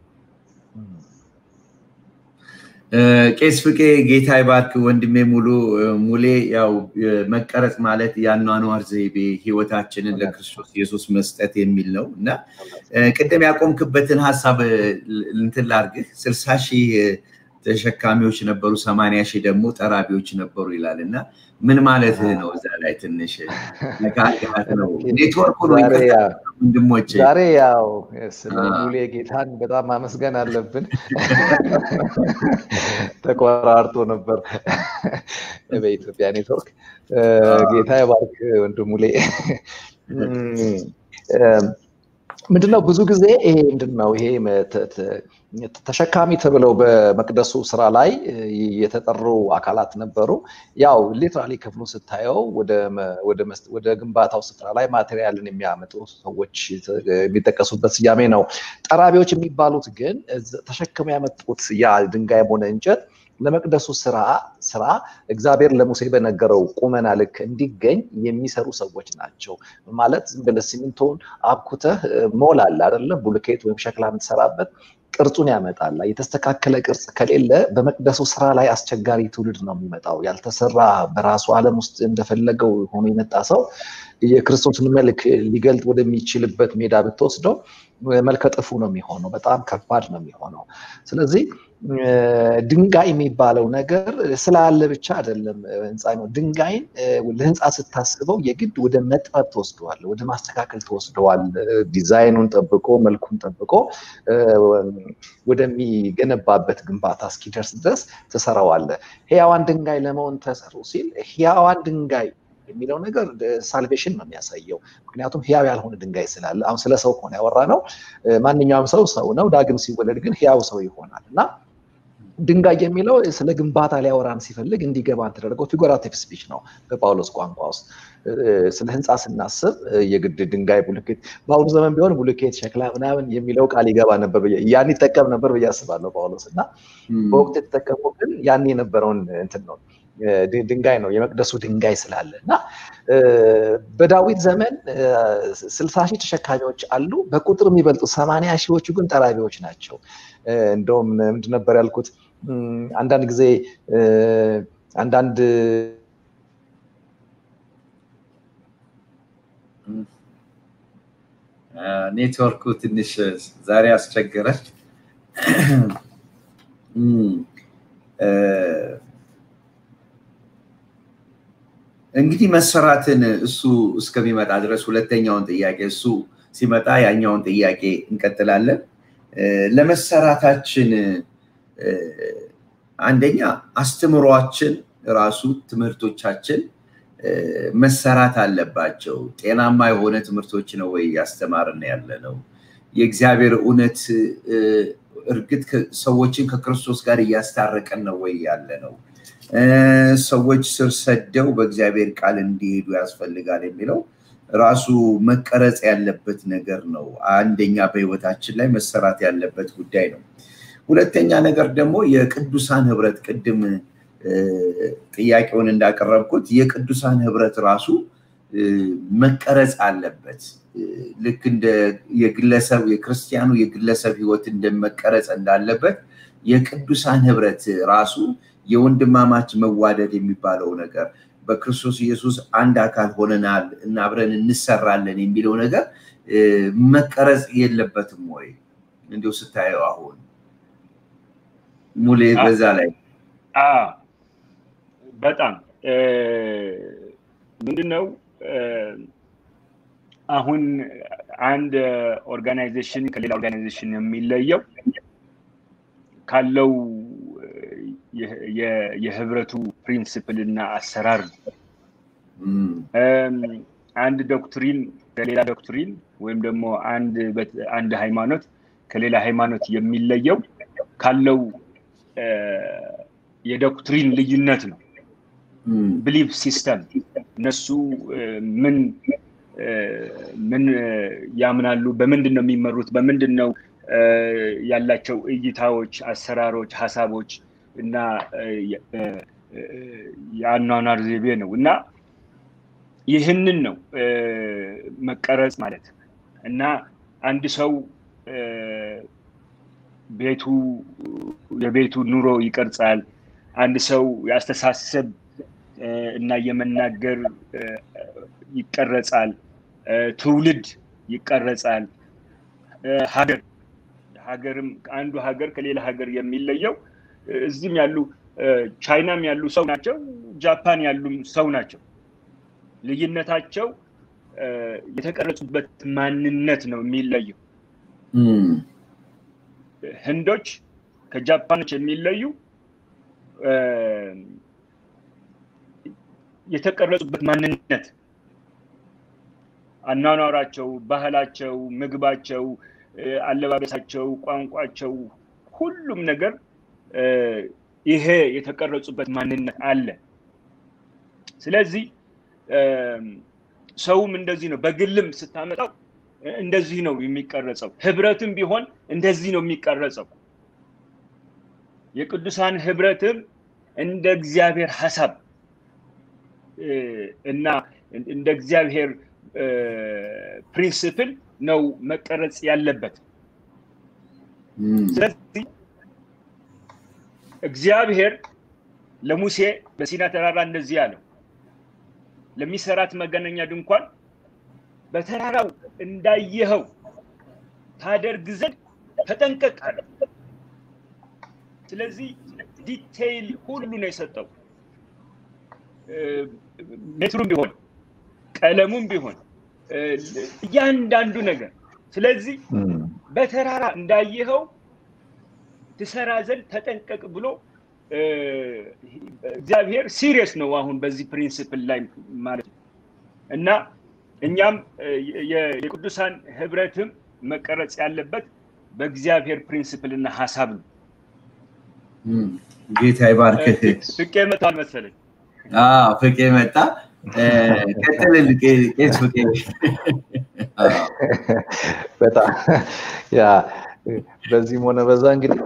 ቄስ ፍቄ ጌታ ይባርክ ወንድሜ ሙሉ ሙሌ ያው መቀረጽ ማለት የአኗኗር ዘይቤ ህይወታችንን ለክርስቶስ ኢየሱስ መስጠት የሚል ነው እና ቅድም ያቆምክበትን ሀሳብ እንትን ላርግህ ስልሳ ሺህ ተሸካሚዎች ነበሩ፣ ሰማንያ ሺህ ደግሞ ጠራቢዎች ነበሩ ይላል እና ምን ማለት ነው? እዛ ላይ ትንሽ ነካት ነው ኔትወርኩ ነው ወንድሞቼ። ዛሬ ያው ስለ ሙሌ ጌታን በጣም ማመስገን አለብን። ተቆራርጦ ነበር በኢትዮጵያ ኔትወርክ። ጌታ የባርክ ወንድም ሙሌ። ምንድነው ብዙ ጊዜ ይሄ ምንድነው ይሄ ተሸካሚ ተብለው በመቅደሱ ስራ ላይ የተጠሩ አካላት ነበሩ። ያው ሊትራሊ ክፍሉ ስታየው ወደ ግንባታው ስፍራ ላይ ማቴሪያልን የሚያመጡ ሰዎች የሚጠቀሱበት ስያሜ ነው። ጠራቢዎች የሚባሉት ግን ተሸክመው ያመጡት ያ ድንጋይም ሆነ እንጨት ለመቅደሱ ስራ ስራ እግዚአብሔር ለሙሴ በነገረው ቁመና ልክ እንዲገኝ የሚሰሩ ሰዎች ናቸው። ማለት ዝም ብለህ ሲሚንቶን አብኩተህ ሞል አለ አይደለም፣ ቡልኬት ወይም ሸክላ የምትሰራበት ቅርጹን ያመጣል። የተስተካከለ ቅርጽ ከሌለ በመቅደሱ ስራ ላይ አስቸጋሪ ትውልድ ነው የሚመጣው። ያልተሰራ በራሱ ዓለም ውስጥ እንደፈለገው ሆኖ የመጣ ሰው የክርስቶስን መልክ ሊገልጥ ወደሚችልበት ሜዳ ብትወስደው መልከ ጥፉ ነው የሚሆነው። በጣም ከባድ ነው የሚሆነው። ስለዚህ ድንጋይ የሚባለው ነገር ስላለ ብቻ አይደለም ህንፃ ነው። ድንጋይን ለህንፃ ስታስበው የግድ ወደ መጥበብ ተወስደዋል፣ ወደ ማስተካከል ተወስደዋል። ዲዛይኑን ጠብቆ መልኩን ጠብቆ ወደሚገነባበት ግንባታ እስኪደርስ ድረስ ትሰራዋለ። ህያዋን ድንጋይ ለመሆን ተሰሩ ሲል ህያዋን ድንጋይ የሚለው ነገር ሳልቬሽን ነው የሚያሳየው። ምክንያቱም ህያው ያልሆነ ድንጋይ ስላለ አሁን ስለ ሰው ከሆነ ያወራ ነው። ማንኛውም ሰው ሰው ነው። ዳግም ሲወለድ ግን ህያው ሰው ይሆናል እና ድንጋይ የሚለው ስለ ግንባታ ሊያወራን ሲፈልግ እንዲገባን ተደረገው ፊጎራቲቭ ስፒች ነው በጳውሎስ ቋንቋ ውስጥ። ስለ ህንፃ ስናስብ የግድ ድንጋይ፣ ቡልኬት በአሁኑ ዘመን ቢሆን ቡልኬት፣ ሸክላ ምናምን የሚለው ቃል ይገባ ነበር፣ ያን ይጠቀም ነበር ብዬ አስባለሁ ጳውሎስ እና በወቅቱ የተጠቀመው ግን ያን የነበረውን እንትን ነው ድንጋይ ነው የመቅደሱ ድንጋይ ስላለ እና በዳዊት ዘመን ስልሳ ሺህ ተሸካሚዎች አሉ። በቁጥር የሚበልጡ ሰማንያ ሺዎቹ ግን ጠራቢዎች ናቸው። እንደውም ምንድን ነበር ያልኩት አንዳንድ ጊዜ አንዳንድ ኔትወርኩ ትንሽ ዛሬ አስቸገረች። እንግዲህ መሰራትን እሱ እስከሚመጣ ድረስ ሁለተኛውን ጥያቄ እሱ ሲመጣ ያኛውን ጥያቄ እንቀጥላለን። ለመሰራታችን አንደኛ አስተምሯችን ራሱ ትምህርቶቻችን መሰራት አለባቸው። ጤናማ የሆነ ትምህርቶች ነው ወይ እያስተማርን ያለ ነው? የእግዚአብሔር እውነት እርግጥ ሰዎችን ከክርስቶስ ጋር እያስታረቀን ነው ወይ ያለ ነው? ሰዎች ስር ሰደው በእግዚአብሔር ቃል እንዲሄዱ ያስፈልጋል የሚለው ራሱ መቀረጽ ያለበት ነገር ነው። አንደኛ በህይወታችን ላይ መሰራት ያለበት ጉዳይ ነው። ሁለተኛ ነገር ደግሞ የቅዱሳን ህብረት ቅድም ጥያቄውን እንዳቀረብኩት የቅዱሳን ህብረት ራሱ መቀረጽ አለበት። ልክ እንደ የግለሰብ የክርስቲያኑ የግለሰብ ህይወት እንደመቀረጽ እንዳለበት የቅዱሳን ህብረት ራሱ የወንድማማች መዋደድ የሚባለው ነገር በክርስቶስ ኢየሱስ አንድ አካል ሆነናል እና አብረን እንሰራለን የሚለው ነገር መቀረጽ የለበትም ወይ? እንዲሁ ስታየው አሁን ሙሌ በዛ ላይ በጣም ምንድነው አሁን አንድ ኦርጋናይዜሽን ከሌላ ኦርጋናይዜሽን የሚለየው ካለው የህብረቱ ፕሪንስፕል እና አሰራር ነው። አንድ ዶክትሪን ከሌላ ዶክትሪን ወይም ደግሞ አንድ ሃይማኖት ከሌላ ሃይማኖት የሚለየው ካለው የዶክትሪን ልዩነት ነው። ብሊፍ ሲስተም እነሱ ምን ምን ያምናሉ፣ በምንድን ነው የሚመሩት፣ በምንድን ነው ያላቸው እይታዎች፣ አሰራሮች፣ ሀሳቦች እና የአኗኗር ዘይቤ ነው እና ይህንን ነው መቀረጽ ማለት እና አንድ ሰው ቤቱ የቤቱ ኑሮ ይቀርጻል። አንድ ሰው የአስተሳሰብ እና የመናገር ይቀረጻል። ትውልድ ይቀረጻል። ሀገር ሀገርም አንዱ ሀገር ከሌላ ሀገር የሚለየው እዚህም ያሉ ቻይናም ያሉ ሰው ናቸው፣ ጃፓን ያሉም ሰው ናቸው። ልዩነታቸው የተቀረጹበት ማንነት ነው የሚለየው። ህንዶች ከጃፓኖች የሚለዩ የተቀረጹበት ማንነት፣ አኗኗራቸው፣ ባህላቸው፣ ምግባቸው፣ አለባበሳቸው፣ ቋንቋቸው፣ ሁሉም ነገር ይሄ የተቀረጹበት ማንነት አለ። ስለዚህ ሰውም እንደዚህ ነው። በግልም ስታመጣው እንደዚህ ነው የሚቀረጸው። ህብረትም ቢሆን እንደዚህ ነው የሚቀረጸው። የቅዱሳን ህብረትም እንደ እግዚአብሔር ሀሳብ እና እንደ እግዚአብሔር ፕሪንስፕል ነው መቀረጽ ያለበት። ስለዚህ እግዚአብሔር ለሙሴ በሲና ተራራ እንደዚህ አለው፣ ለሚሰራት መገናኛ ድንኳን በተራራው እንዳየኸው ታደርግ ዘንድ ተጠንቀቅ አለ። ስለዚህ ዲቴይል ሁሉ ነው የሰጠው። ሜትሩም ቢሆን ቀለሙም ቢሆን እያንዳንዱ ነገር። ስለዚህ በተራራ እንዳየኸው ትሰራ ዘንድ ተጠንቀቅ ብሎ እግዚአብሔር ሲሪየስ ነው አሁን በዚህ ፕሪንስፕል ላይ ማለት ነው እና እኛም የቅዱሳን ህብረትም መቀረጽ ያለበት በእግዚአብሔር ፕሪንስፕል እና ሀሳብ ነው። ጌታ ይባርክህ። ፍቄ መጥቷል መሰለኝ። ፍቄ መጣ። ቀጥልል ቄስ ፍቄ። በጣም ያ በዚህም ሆነ በዛ እንግዲህ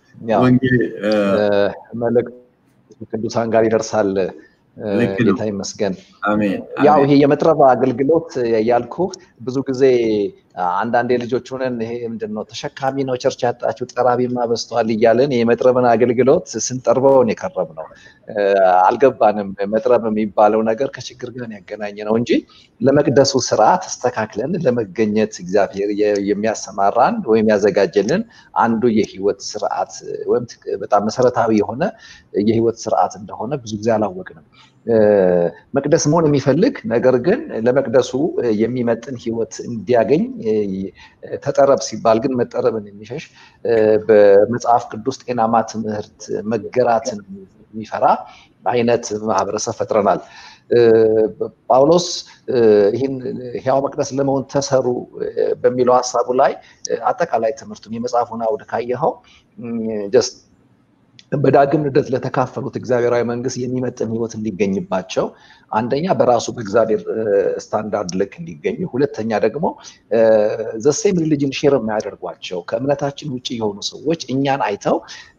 መልእክት ቅዱሳን ጋር ይደርሳል። ጌታ ይመስገን። ያው ይሄ የመጥረብ አገልግሎት ያልኩ ብዙ ጊዜ አንዳንዴ ልጆች ሆነን ይሄ ምንድን ነው ተሸካሚ ነው ቸርች ያጣችሁ ጠራቢማ በዝተዋል እያለን የመጥረብን አገልግሎት ስንጠርበውን የቀረብ ነው። አልገባንም። መጥረብ የሚባለው ነገር ከችግር ጋር ያገናኘ ነው እንጂ ለመቅደሱ ስራ ተስተካክለን ለመገኘት እግዚአብሔር የሚያሰማራን ወይም ያዘጋጀልን አንዱ የህይወት ስርዓት ወይም በጣም መሰረታዊ የሆነ የህይወት ስርዓት እንደሆነ ብዙ ጊዜ አላወቅንም። መቅደስ መሆን የሚፈልግ ነገር ግን ለመቅደሱ የሚመጥን ህይወት እንዲያገኝ ተጠረብ ሲባል ግን መጠረብን የሚሸሽ በመጽሐፍ ቅዱስ ጤናማ ትምህርት መገራትን የሚፈራ አይነት ማህበረሰብ ፈጥረናል። ጳውሎስ ይህን ህያው መቅደስ ለመሆን ተሰሩ በሚለው ሀሳቡ ላይ አጠቃላይ ትምህርቱን የመጽሐፉን አውድ ካየኸው ጀስት በዳግም ልደት ለተካፈሉት እግዚአብሔራዊ መንግስት የሚመጥን ህይወት እንዲገኝባቸው አንደኛ በራሱ በእግዚአብሔር ስታንዳርድ ልክ እንዲገኙ፣ ሁለተኛ ደግሞ ዘሴም ሪሊጅን ሼር የሚያደርጓቸው ከእምነታችን ውጭ የሆኑ ሰዎች እኛን አይተው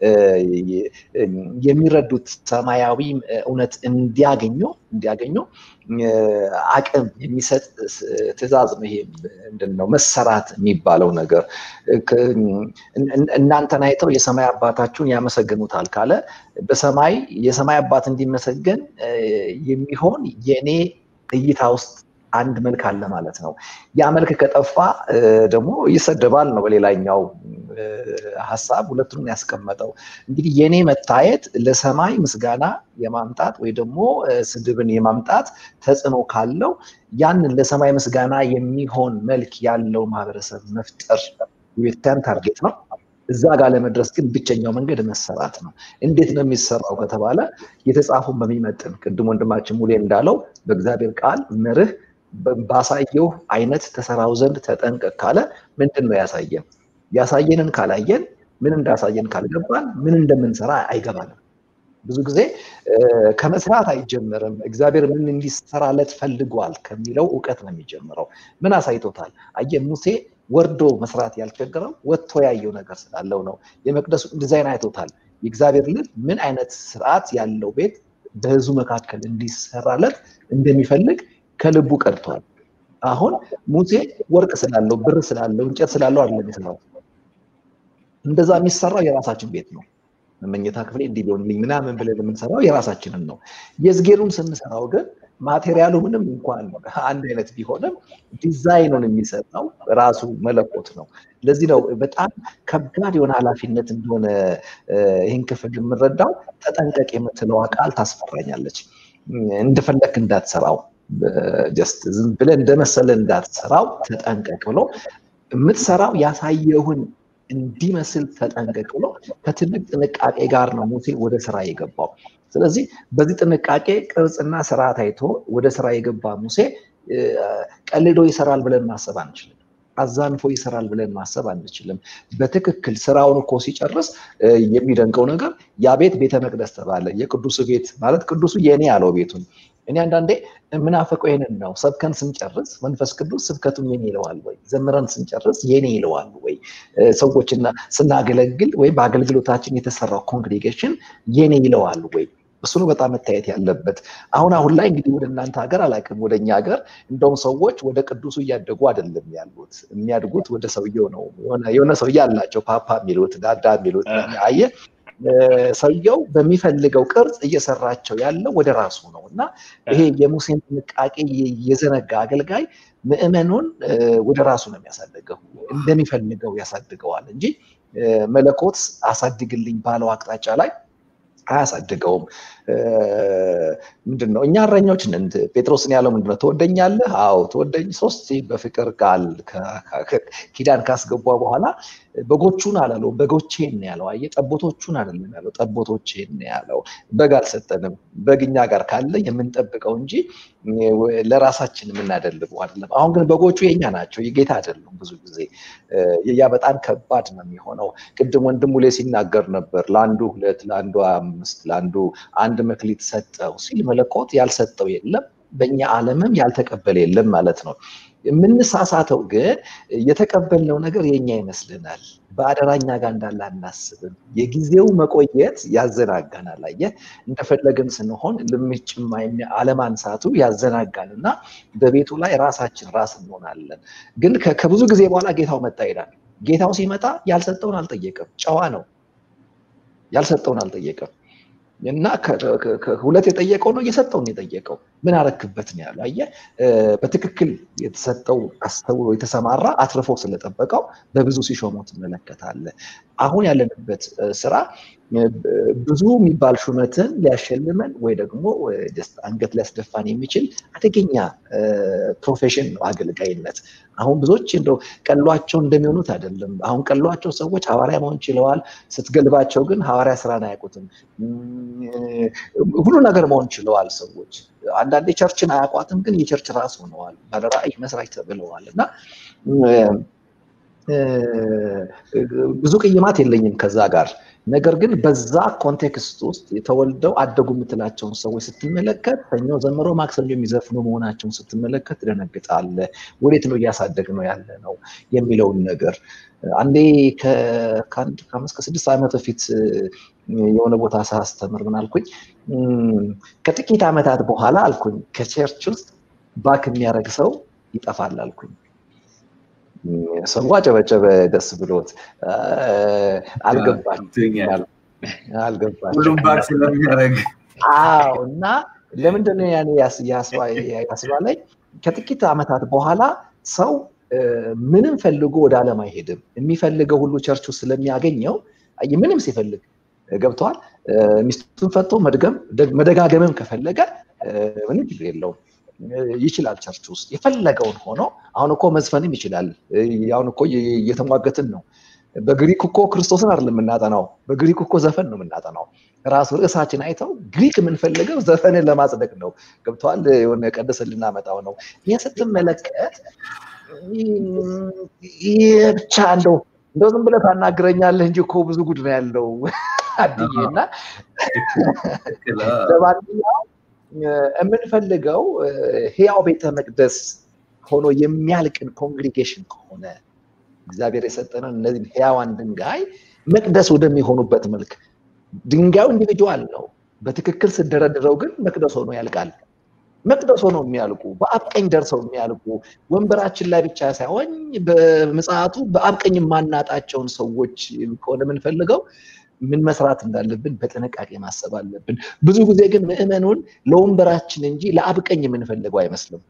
የሚረዱት ሰማያዊ እውነት እንዲያገኙ እንዲያገኙ አቅም የሚሰጥ ትእዛዝ ነው። ይሄ ምንድን ነው መሰራት የሚባለው ነገር እናንተን አይተው የሰማይ አባታችሁን ያመሰግኑታል ካለ በሰማይ የሰማይ አባት እንዲመሰገን የሚሆን የእኔ እይታ ውስጥ አንድ መልክ አለ ማለት ነው። ያ መልክ ከጠፋ ደግሞ ይሰደባል ነው በሌላኛው ሀሳብ ሁለቱንም ያስቀመጠው። እንግዲህ የኔ መታየት ለሰማይ ምስጋና የማምጣት ወይ ደግሞ ስድብን የማምጣት ተጽዕኖ ካለው ያንን ለሰማይ ምስጋና የሚሆን መልክ ያለው ማህበረሰብ መፍጠር የቤተክርስቲያን ታርጌት ነው። እዛ ጋር ለመድረስ ግን ብቸኛው መንገድ መሰራት ነው። እንዴት ነው የሚሰራው ከተባለ የተጻፉን በሚመጥን ቅድም ወንድማችን ሙሌ እንዳለው በእግዚአብሔር ቃል መርህ ባሳየው አይነት ተሰራው ዘንድ ተጠንቀቅ ካለ ምንድን ነው ያሳየን? ያሳየንን ካላየን ምን እንዳሳየን ካልገባን ምን እንደምንሰራ አይገባንም። ብዙ ጊዜ ከመስራት አይጀምርም። እግዚአብሔር ምን እንዲሰራለት ፈልጓል ከሚለው እውቀት ነው የሚጀምረው። ምን አሳይቶታል? አየ ሙሴ ወርዶ መስራት ያልቸገረው ወጥቶ ያየው ነገር ስላለው ነው። የመቅደሱ ዲዛይን አይቶታል። የእግዚአብሔር ልብ ምን አይነት ስርዓት ያለው ቤት በህዝቡ መካከል እንዲሰራለት እንደሚፈልግ ከልቡ ቀድቷል። አሁን ሙሴ ወርቅ ስላለው ብር ስላለው እንጨት ስላለው አይደለም የሰራው። እንደዛ የሚሰራው የራሳችን ቤት ነው። መኝታ ክፍሌ እንዲህ ቢሆንልኝ ምናምን ብለን የምንሰራው የራሳችንን ነው። የዝጌሩን ስንሰራው ግን ማቴሪያሉ ምንም እንኳን አንድ አይነት ቢሆንም ዲዛይኑን የሚሰጠው ራሱ መለኮት ነው። ለዚህ ነው በጣም ከባድ የሆነ ኃላፊነት እንደሆነ ይህን ክፍል የምንረዳው። ተጠንቀቅ የምትለዋ ቃል ታስፈራኛለች። እንደፈለክ እንዳትሰራው ጀስት ዝም ብለህ እንደመሰለ እንዳትሰራው ተጠንቀቅ ብሎ የምትሰራው ያሳየውን እንዲመስል ተጠንቀቅ ብሎ ከትልቅ ጥንቃቄ ጋር ነው ሙሴ ወደ ስራ የገባው። ስለዚህ በዚህ ጥንቃቄ ቅርጽና ስርዓት አይቶ ወደ ስራ የገባ ሙሴ ቀልዶ ይሰራል ብለን ማሰብ አንችልም። አዛንፎ ይሰራል ብለን ማሰብ አንችልም። በትክክል ስራውን እኮ ሲጨርስ የሚደንቀው ነገር ያ ቤት ቤተ መቅደስ ተባለ። የቅዱሱ ቤት ማለት ቅዱሱ የኔ ያለው ቤቱን እኔ አንዳንዴ ምናፈቀው ይህንን ነው። ሰብከን ስንጨርስ መንፈስ ቅዱስ ስብከቱን የኔ ይለዋል ወይ? ዘምረን ስንጨርስ የኔ ይለዋል ወይ? ሰዎችና ስናገለግል ወይም በአገልግሎታችን የተሰራው ኮንግሬጌሽን የኔ ይለዋል ወይ? እሱ ነው በጣም መታየት ያለበት። አሁን አሁን ላይ እንግዲህ ወደ እናንተ ሀገር አላውቅም፣ ወደ እኛ ሀገር እንደውም ሰዎች ወደ ቅዱሱ እያደጉ አይደለም ያሉት፣ የሚያድጉት ወደ ሰውየው ነው። የሆነ ሰውዬ አላቸው ፓፓ የሚሉት ዳዳ የሚሉት አየ ሰውየው በሚፈልገው ቅርጽ እየሰራቸው ያለው ወደ ራሱ ነው እና ይሄ የሙሴን ጥንቃቄ የዘነጋ አገልጋይ ምዕመኑን ወደ ራሱ ነው የሚያሳድገው፣ እንደሚፈልገው ያሳድገዋል እንጂ መለኮት አሳድግልኝ ባለው አቅጣጫ ላይ አያሳድገውም። ምንድን ነው እኛ እረኞች ነን። ጴጥሮስን ያለው ምንድን ነው? ትወደኛለህ? አዎ ትወደኝ። ሶስት በፍቅር ቃል ኪዳን ካስገባ በኋላ በጎቹን አላለው፣ በጎቼን ነው ያለው። አየህ፣ ጠቦቶቹን አይደለም ያለው፣ ጠቦቶቼን ነው ያለው። በግ አልሰጠንም። በግ እኛ ጋር ካለ የምንጠብቀው እንጂ ለራሳችን የምናደልበው አይደለም። አሁን ግን በጎቹ የኛ ናቸው፣ የጌታ አይደሉም። ብዙ ጊዜ ያ በጣም ከባድ ነው የሚሆነው። ቅድም ወንድሙ ላይ ሲናገር ነበር፣ ለአንዱ ሁለት፣ ለአንዱ አምስት፣ ለአንዱ አንድ መክሊት ሰጠው ሲል መለኮት ያልሰጠው የለም፣ በእኛ ዓለምም ያልተቀበለ የለም ማለት ነው። የምንሳሳተው ግን የተቀበልነው ነገር የኛ ይመስልናል። በአደራኛ ጋር እንዳለ አናስብም። የጊዜው መቆየት ያዘናጋናል። አየህ እንደፈለግን ስንሆን ልምጭም አለማንሳቱ ያዘናጋል እና በቤቱ ላይ ራሳችን ራስ እንሆናለን። ግን ከብዙ ጊዜ በኋላ ጌታው መጣ ይላል። ጌታው ሲመጣ ያልሰጠውን አልጠየቅም። ጨዋ ነው። ያልሰጠውን አልጠየቅም። እና ሁለት የጠየቀው ነው እየሰጠውን የጠየቀው ምን አረክበት ነው ያለው። አየህ በትክክል የተሰጠው አስተውሎ የተሰማራ አትርፎ ስለጠበቀው በብዙ ሲሾመው ትመለከታለህ። አሁን ያለንበት ስራ ብዙ የሚባል ሹመትን ሊያሸልመን ወይ ደግሞ አንገት ሊያስደፋን የሚችል አደገኛ ፕሮፌሽን ነው አገልጋይነት። አሁን ብዙዎች እንደው ቀሏቸው እንደሚሆኑት አይደለም። አሁን ቀሏቸው ሰዎች ሐዋርያ መሆን ችለዋል። ስትገልባቸው ግን ሐዋርያ ስራን አያውቁትም። ሁሉ ነገር መሆን ችለዋል ሰዎች። አንዳንዴ ቸርችን አያውቋትም፣ ግን የቸርች ራስ ሆነዋል። ባለራዕይ መስራች ተብለዋል እና ብዙ ቅይማት የለኝም ከዛ ጋር ነገር ግን በዛ ኮንቴክስት ውስጥ የተወልደው አደጉ የምትላቸውን ሰዎች ስትመለከት ሰኞ ዘምሮ ማክሰኞ የሚዘፍኑ መሆናቸውን ስትመለከት ትደነግጣለህ። ወዴት ነው እያሳደግ ነው ያለ ነው የሚለውን ነገር አንዴ ከአንድ ከአምስት ከስድስት ዓመት በፊት የሆነ ቦታ ሳስተምር ምን አልኩኝ፣ ከጥቂት ዓመታት በኋላ አልኩኝ ከቸርች ውስጥ ባክ የሚያደርግ ሰው ይጠፋል አልኩኝ። ሰው አጨበጨበ ደስ ብሎት። አልገባችም ሁሉም ባክ ስለሚያደርግ አዎ። እና ለምንድነው ያኔ ያስባለኝ? ከጥቂት ዓመታት በኋላ ሰው ምንም ፈልጎ ወደ ዓለም አይሄድም። የሚፈልገው ሁሉ ቸርቹ ስለሚያገኘው ምንም ሲፈልግ ገብተዋል። ሚስቱን ፈቶ መድገም መደጋገምም ከፈለገ ምንም ችግር የለውም ይችላል። ቸርች ውስጥ የፈለገውን ሆኖ አሁን እኮ መዝፈንም ይችላል። አሁን እኮ እየተሟገትን ነው። በግሪክ እኮ ክርስቶስን አይደለም የምናጠናው፣ በግሪክ እኮ ዘፈን ነው የምናጠናው። ራሱ ርዕሳችን አይተው ግሪክ የምንፈልገው ዘፈንን ለማጽደቅ ነው። ገብተዋል። የሆነ ቀደስን ልናመጣው ነው። ይህ ስትመለከት ይህ ብቻ እንደው እንደው ዝም ብለህ ታናግረኛለህ እንጂ እኮ ብዙ ጉድ ነው ያለው አድዬ እና ለማንኛውም የምንፈልገው ህያው ቤተ መቅደስ ሆኖ የሚያልቅን ኮንግሪጌሽን ከሆነ እግዚአብሔር የሰጠንን እነዚህ ህያዋን ድንጋይ መቅደስ ወደሚሆኑበት መልክ ድንጋዩ ኢንዲቪጁዋል ነው። በትክክል ስደረድረው ግን መቅደስ ሆኖ ያልቃል። መቅደስ ሆነው የሚያልቁ በአብ ቀኝ ደርሰው የሚያልቁ ወንበራችን ላይ ብቻ ሳይሆን በምጽአቱ በአብ ቀኝ የማናጣቸውን ሰዎች ከሆነ የምንፈልገው ምን መስራት እንዳለብን በጥንቃቄ ማሰብ አለብን። ብዙ ጊዜ ግን ምዕመኑን ለወንበራችን እንጂ ለአብ ቀኝ የምንፈልገው አይመስልም።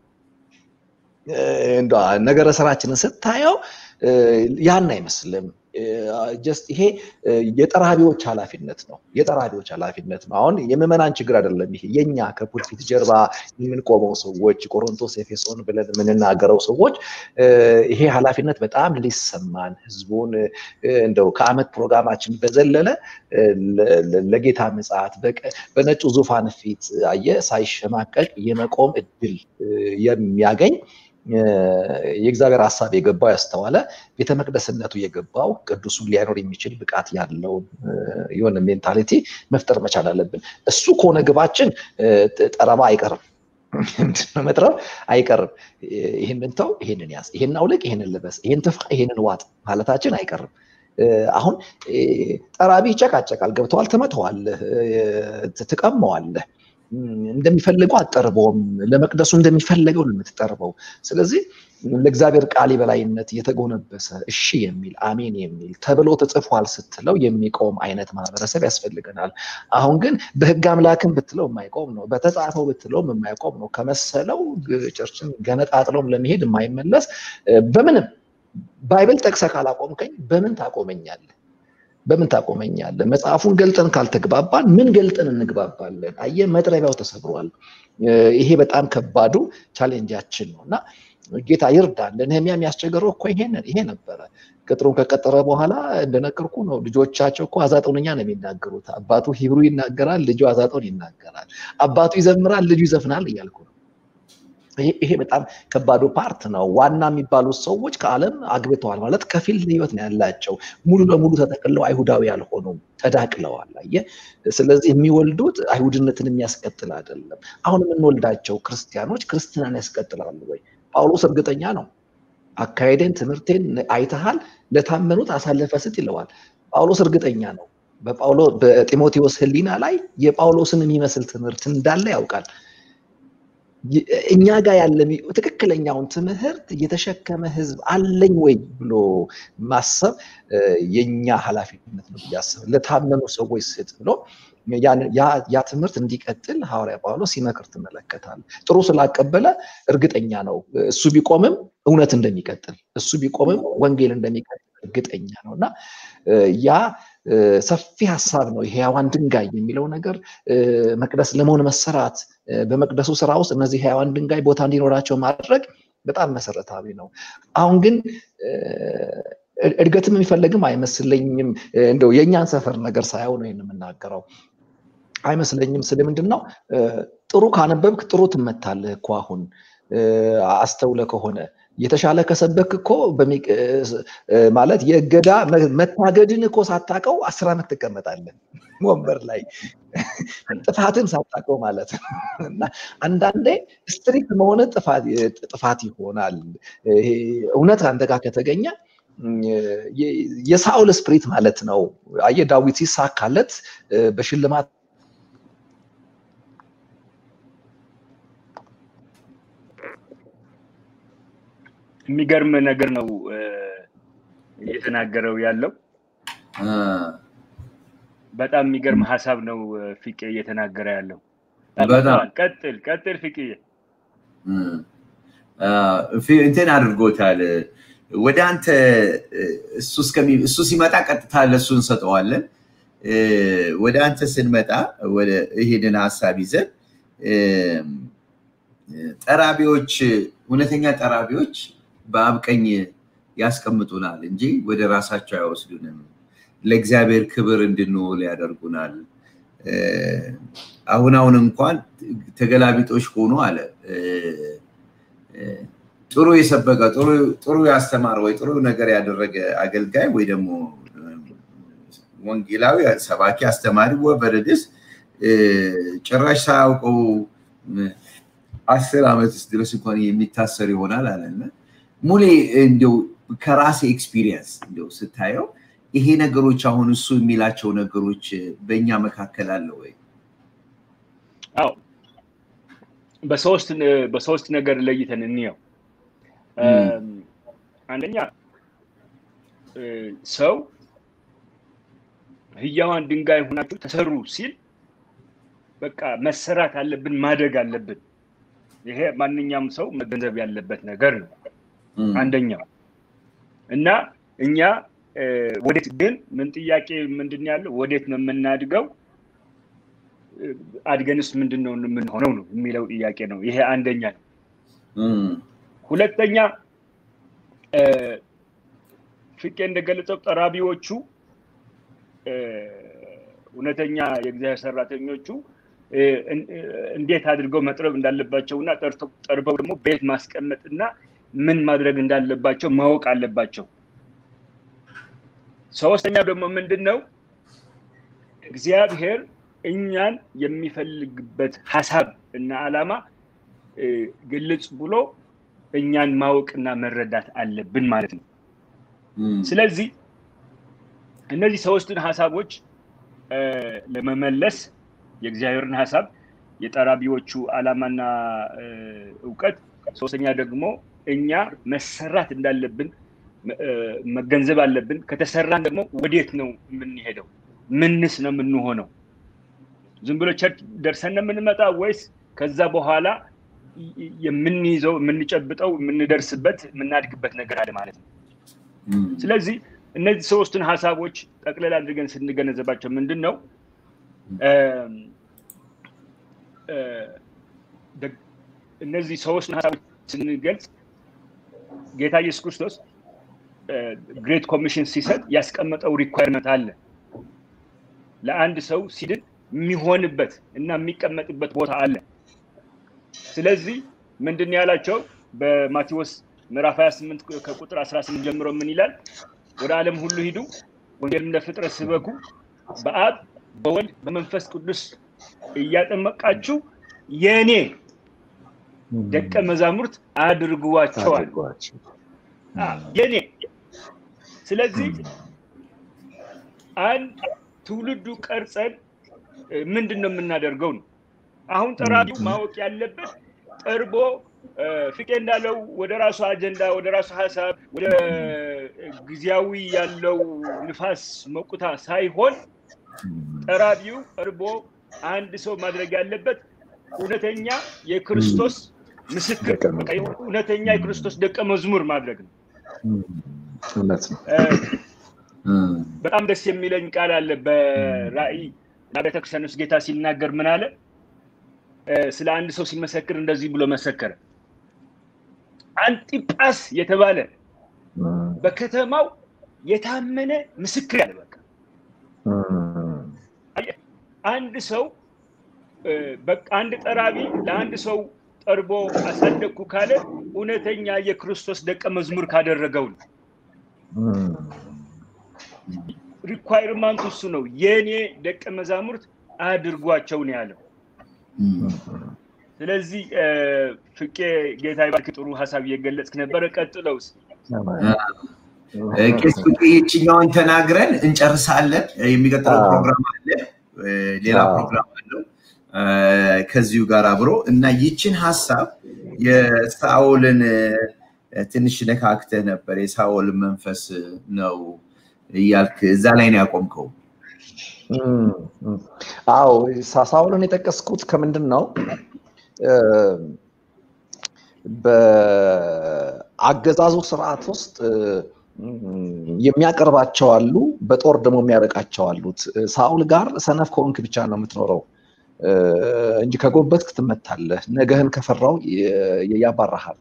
ነገረ ስራችንን ስታየው ያን አይመስልም። ጀስት ይሄ የጠራቢዎች ኃላፊነት ነው። የጠራቢዎች ኃላፊነት ነው። አሁን የምዕመናን ችግር አይደለም። ይሄ የኛ ከፑልፒት ጀርባ የምንቆመው ሰዎች ቆሮንቶስ፣ ኤፌሶን ብለን የምንናገረው ሰዎች ይሄ ኃላፊነት በጣም ሊሰማን ህዝቡን እንደው ከአመት ፕሮግራማችን በዘለለ ለጌታ ምጽአት በነጩ ዙፋን ፊት አየ ሳይሸማቀቅ የመቆም እድል የሚያገኝ የእግዚአብሔር ሀሳብ የገባው ያስተዋለ ቤተ መቅደስነቱ የገባው ቅዱሱን ሊያኖር የሚችል ብቃት ያለው የሆነ ሜንታሊቲ መፍጠር መቻል አለብን። እሱ ከሆነ ግባችን ጠረባ አይቀርም፣ መጥረብ አይቀርም። ይህንን ተው፣ ይህንን ያዝ፣ ይህን አውልቅ፣ ይህንን ልበስ፣ ይህን ትፋ፣ ይህንን ዋጥ ማለታችን አይቀርም። አሁን ጠራቢ ይጨቃጨቃል። ገብተዋል፣ ትመተዋለህ፣ ትቀመዋለህ እንደሚፈልገው አጠርበውም ለመቅደሱ እንደሚፈለገው ነው የምትጠርበው። ስለዚህ ለእግዚአብሔር ቃል የበላይነት የተጎነበሰ እሺ የሚል አሜን የሚል ተብሎ ተጽፏል ስትለው የሚቆም አይነት ማህበረሰብ ያስፈልገናል። አሁን ግን በህግ አምላክን ብትለው የማይቆም ነው፣ በተጻፈው ብትለውም የማይቆም ነው። ከመሰለው ቸርችን ገነጣጥለውም ለመሄድ የማይመለስ በምንም ባይብል ጠቅሰ ካላቆምከኝ በምን ታቆመኛለህ? በምን ታቆመኛለህ? መጽሐፉን ገልጠን ካልተግባባን ምን ገልጠን እንግባባለን? አየህ፣ መጥረቢያው ተሰብሯል። ይሄ በጣም ከባዱ ቻሌንጃችን ነው እና ጌታ ይርዳል። ለነህሚያ የሚያስቸገረው እኮ ይሄንን ይሄ ነበረ። ቅጥሩን ከቀጠረ በኋላ እንደነገርኩ ነው። ልጆቻቸው እኮ አዛጦንኛ ነው የሚናገሩት። አባቱ ሂብሩ ይናገራል፣ ልጁ አዛጦን ይናገራል። አባቱ ይዘምራል፣ ልጁ ይዘፍናል እያልኩ ነው። ይሄ በጣም ከባዱ ፓርት ነው። ዋና የሚባሉት ሰዎች ከዓለም አግብተዋል ማለት ከፊል ህይወት ነው ያላቸው። ሙሉ ለሙሉ ተጠቅለው አይሁዳዊ ያልሆኑም ተዳቅለዋል። አየህ፣ ስለዚህ የሚወልዱት አይሁድነትን የሚያስቀጥል አይደለም። አሁን የምንወልዳቸው ክርስቲያኖች ክርስትናን ያስቀጥላሉ ወይ? ጳውሎስ እርግጠኛ ነው። አካሄዴን፣ ትምህርቴን አይተሃል፣ ለታመኑት አሳልፈ ስጥ ይለዋል። ጳውሎስ እርግጠኛ ነው። በጢሞቴዎስ ህሊና ላይ የጳውሎስን የሚመስል ትምህርት እንዳለ ያውቃል። እኛ ጋር ያለ ትክክለኛውን ትምህርት የተሸከመ ህዝብ አለኝ ወይ ብሎ ማሰብ የኛ ኃላፊነት ነው ብያስብ ለታመኑ ሰዎች ስጥ ብሎ ያ ትምህርት እንዲቀጥል ሐዋርያ ጳውሎስ ሲመክር ትመለከታል። ጥሩ ስላቀበለ እርግጠኛ ነው እሱ ቢቆምም እውነት እንደሚቀጥል እሱ ቢቆምም ወንጌል እንደሚቀጥል እርግጠኛ ነው እና ያ ሰፊ ሀሳብ ነው። የህያዋን ድንጋይ የሚለው ነገር መቅደስ ለመሆን መሰራት፣ በመቅደሱ ስራ ውስጥ እነዚህ ህያዋን ድንጋይ ቦታ እንዲኖራቸው ማድረግ በጣም መሰረታዊ ነው። አሁን ግን እድገትም የሚፈለግም አይመስለኝም። እንደው የእኛን ሰፈር ነገር ሳየው ነው ይህን የምናገረው አይመስለኝም። ስል ምንድን ነው ጥሩ ካነበብክ ጥሩ ትመታለህ እኮ አሁን አስተውለ ከሆነ የተሻለ ከሰበክ እኮ ማለት የእገዳ መታገድን እኮ ሳታቀው አስር ዓመት ትቀመጣለን ወንበር ላይ ጥፋትን ሳታቀው ማለት ነው። እና አንዳንዴ ስትሪክት መሆን ጥፋት ይሆናል። እውነት አንተ ጋር ከተገኘ የሳውል ስፕሪት ማለት ነው። አየህ ዳዊት ሲሳካለት በሽልማት የሚገርም ነገር ነው እየተናገረው ያለው። በጣም የሚገርም ሀሳብ ነው ፊቄ እየተናገረ ያለው። ቀጥል ቀጥል ፊቄ። እንትን አድርጎታል። ወደ አንተ እሱ ሲመጣ ቀጥታ ለእሱ እንሰጠዋለን። ወደ አንተ ስንመጣ ይሄንን ሀሳብ ይዘን ጠራቢዎች እውነተኛ ጠራቢዎች በአብ ቀኝ ያስቀምጡናል እንጂ ወደ ራሳቸው አይወስዱንም። ለእግዚአብሔር ክብር እንድንውል ያደርጉናል። አሁን አሁን እንኳን ተገላቢጦች ሆኖ አለ ጥሩ የሰበቀ ጥሩ ያስተማረ ወይ ጥሩ ነገር ያደረገ አገልጋይ ወይ ደግሞ ወንጌላዊ ሰባኪ አስተማሪ ወበረድስ ጭራሽ ሳያውቀው አስር ዓመት ድረስ እንኳን የሚታሰር ይሆናል አለና ሙሌ እንዲው ከራሴ ኤክስፒሪየንስ እንዲው ስታየው ይሄ ነገሮች አሁን እሱ የሚላቸው ነገሮች በእኛ መካከል አለ ወይ? አዎ በሶስት ነገር ለይተን እንየው። አንደኛ ሰው ህያዋን ድንጋይ ሆናችሁ ተሰሩ ሲል በቃ መሰራት አለብን፣ ማደግ አለብን። ይሄ ማንኛውም ሰው መገንዘብ ያለበት ነገር ነው። አንደኛው እና እኛ ወዴት ግን ምን ጥያቄ ምንድን ያለው ወዴት ነው የምናድገው? አድገንስ ምንድን ነው የምንሆነው ነው የሚለው ጥያቄ ነው። ይሄ አንደኛ ነው። ሁለተኛ ፍቄ እንደገለጸው ጠራቢዎቹ እውነተኛ የእግዚአብሔር ሰራተኞቹ እንዴት አድርገው መጥረብ እንዳለባቸው እና ጠርበው ደግሞ ቤት ማስቀመጥ እና ምን ማድረግ እንዳለባቸው ማወቅ አለባቸው። ሶስተኛው ደግሞ ምንድን ነው እግዚአብሔር እኛን የሚፈልግበት ሀሳብ እና ዓላማ ግልጽ ብሎ እኛን ማወቅና መረዳት አለብን ማለት ነው። ስለዚህ እነዚህ ሶስቱን ሀሳቦች ለመመለስ የእግዚአብሔርን ሀሳብ የጠራቢዎቹ ዓላማና እውቀት፣ ሶስተኛ ደግሞ እኛ መሰራት እንዳለብን መገንዘብ አለብን። ከተሰራን ደግሞ ወዴት ነው የምንሄደው? ምንስ ነው የምንሆነው? ዝም ብሎ ቸርች ደርሰን ነው የምንመጣ ወይስ ከዛ በኋላ የምንይዘው የምንጨብጠው የምንደርስበት የምናድግበት ነገር አለ ማለት ነው። ስለዚህ እነዚህ ሶስቱን ሀሳቦች ጠቅለል አድርገን ስንገነዘባቸው ምንድን ነው እነዚህ ሶስቱን ሀሳቦች ስንገልጽ ጌታ ኢየሱስ ክርስቶስ ግሬት ኮሚሽን ሲሰጥ ያስቀመጠው ሪኳርመንት አለ። ለአንድ ሰው ሲድን የሚሆንበት እና የሚቀመጥበት ቦታ አለ። ስለዚህ ምንድን ያላቸው በማቴዎስ ምዕራፍ 28 ከቁጥር 18 ጀምሮ ምን ይላል? ወደ ዓለም ሁሉ ሂዱ፣ ወንጌልም ለፍጥረት ስበኩ፣ በአብ በወልድ በመንፈስ ቅዱስ እያጠመቃችሁ የእኔ ደቀ መዛሙርት አድርጓቸዋል። የኔ ስለዚህ አንድ ትውልዱ ቀርጸን ምንድን ነው የምናደርገው ነው። አሁን ጠራቢው ማወቅ ያለበት ጠርቦ ፍቄ እንዳለው ወደ ራሱ አጀንዳ፣ ወደ ራሱ ሀሳብ፣ ወደ ጊዜያዊ ያለው ንፋስ መቁታ ሳይሆን ጠራቢው ቀርቦ አንድ ሰው ማድረግ ያለበት እውነተኛ የክርስቶስ ምስክር፣ እውነተኛ የክርስቶስ ደቀ መዝሙር ማድረግ ነው። እውነት ነው። በጣም ደስ የሚለኝ ቃል አለ በራእይ እና ቤተክርስቲያን ውስጥ ጌታ ሲናገር ምን አለ? ስለ አንድ ሰው ሲመሰክር እንደዚህ ብሎ መሰከረ። አንጢጳስ የተባለ በከተማው የታመነ ምስክር ያለ በቃ አንድ ሰው አንድ ጠራቢ ለአንድ ሰው ጠርቦ አሳደግኩ ካለ እውነተኛ የክርስቶስ ደቀ መዝሙር ካደረገው ነው። ሪኳይርማንቱ እሱ ነው። የእኔ ደቀ መዛሙርት አድርጓቸው ነው ያለው። ስለዚህ ፍቄ ጌታ ይባርክ፣ ጥሩ ሀሳብ እየገለጽክ ነበረ። ቀጥለውስ ቄስ ፍቄ ይችኛውን ተናግረን እንጨርሳለን። የሚቀጥለው ፕሮግራም አለ፣ ሌላ ፕሮግራም አለው ከዚሁ ጋር አብሮ እና ይችን ሀሳብ የሳኦልን ትንሽ ነካክተህ ነበር። የሳኦል መንፈስ ነው እያልክ እዛ ላይ ነው ያቆምከው። አዎ ሳኦልን የጠቀስኩት ከምንድን ነው በአገዛዙ ስርዓት ውስጥ የሚያቀርባቸው አሉ፣ በጦር ደግሞ የሚያበቃቸው አሉት። ሳኦል ጋር ሰነፍ ከሆንክ ብቻ ነው የምትኖረው እንጂ ከጎበትክ ትመታለህ። ነገህን ከፈራው ያባራሃል።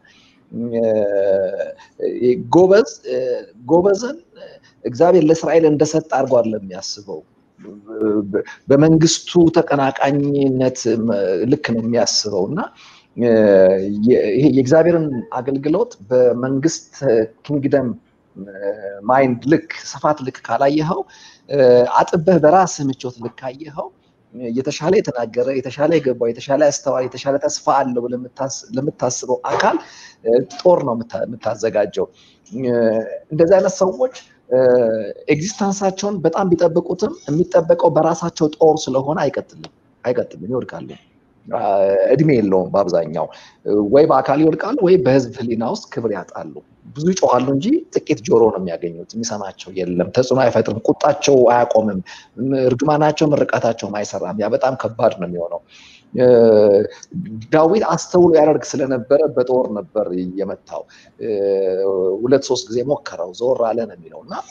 ጎበዝ ጎበዝን እግዚአብሔር ለእስራኤል እንደሰጠ አድርጎ አይደለም የሚያስበው። በመንግስቱ ተቀናቃኝነት ልክ ነው የሚያስበው እና ይሄ የእግዚአብሔርን አገልግሎት በመንግስት ኪንግደም ማይንድ ልክ ስፋት ልክ ካላየኸው አጥበህ በራስህ ምቾት ልክ ካየኸው የተሻለ የተናገረ የተሻለ የገባው የተሻለ ያስተዋል የተሻለ ተስፋ አለው ለምታስበው አካል ጦር ነው የምታዘጋጀው። እንደዚህ አይነት ሰዎች ኤግዚስተንሳቸውን በጣም ቢጠብቁትም የሚጠበቀው በራሳቸው ጦር ስለሆነ አይቀጥልም አይቀጥልም፣ ይወድቃሉ። እድሜ የለውም። በአብዛኛው ወይ በአካል ይወድቃሉ ወይ በህዝብ ህሊና ውስጥ ክብር ያጣሉ። ብዙ ይጮኋሉ እንጂ ጥቂት ጆሮ ነው የሚያገኙት። የሚሰማቸው የለም። ተጽዕኖ አይፈጥርም። ቁጣቸው አያቆምም። እርግማናቸው፣ ምርቃታቸውም አይሰራም። ያ በጣም ከባድ ነው የሚሆነው። ዳዊት አስተውሎ ያደርግ ስለነበረ በጦር ነበር የመታው። ሁለት ሶስት ጊዜ ሞከረው፣ ዞር አለ ነው የሚለው እና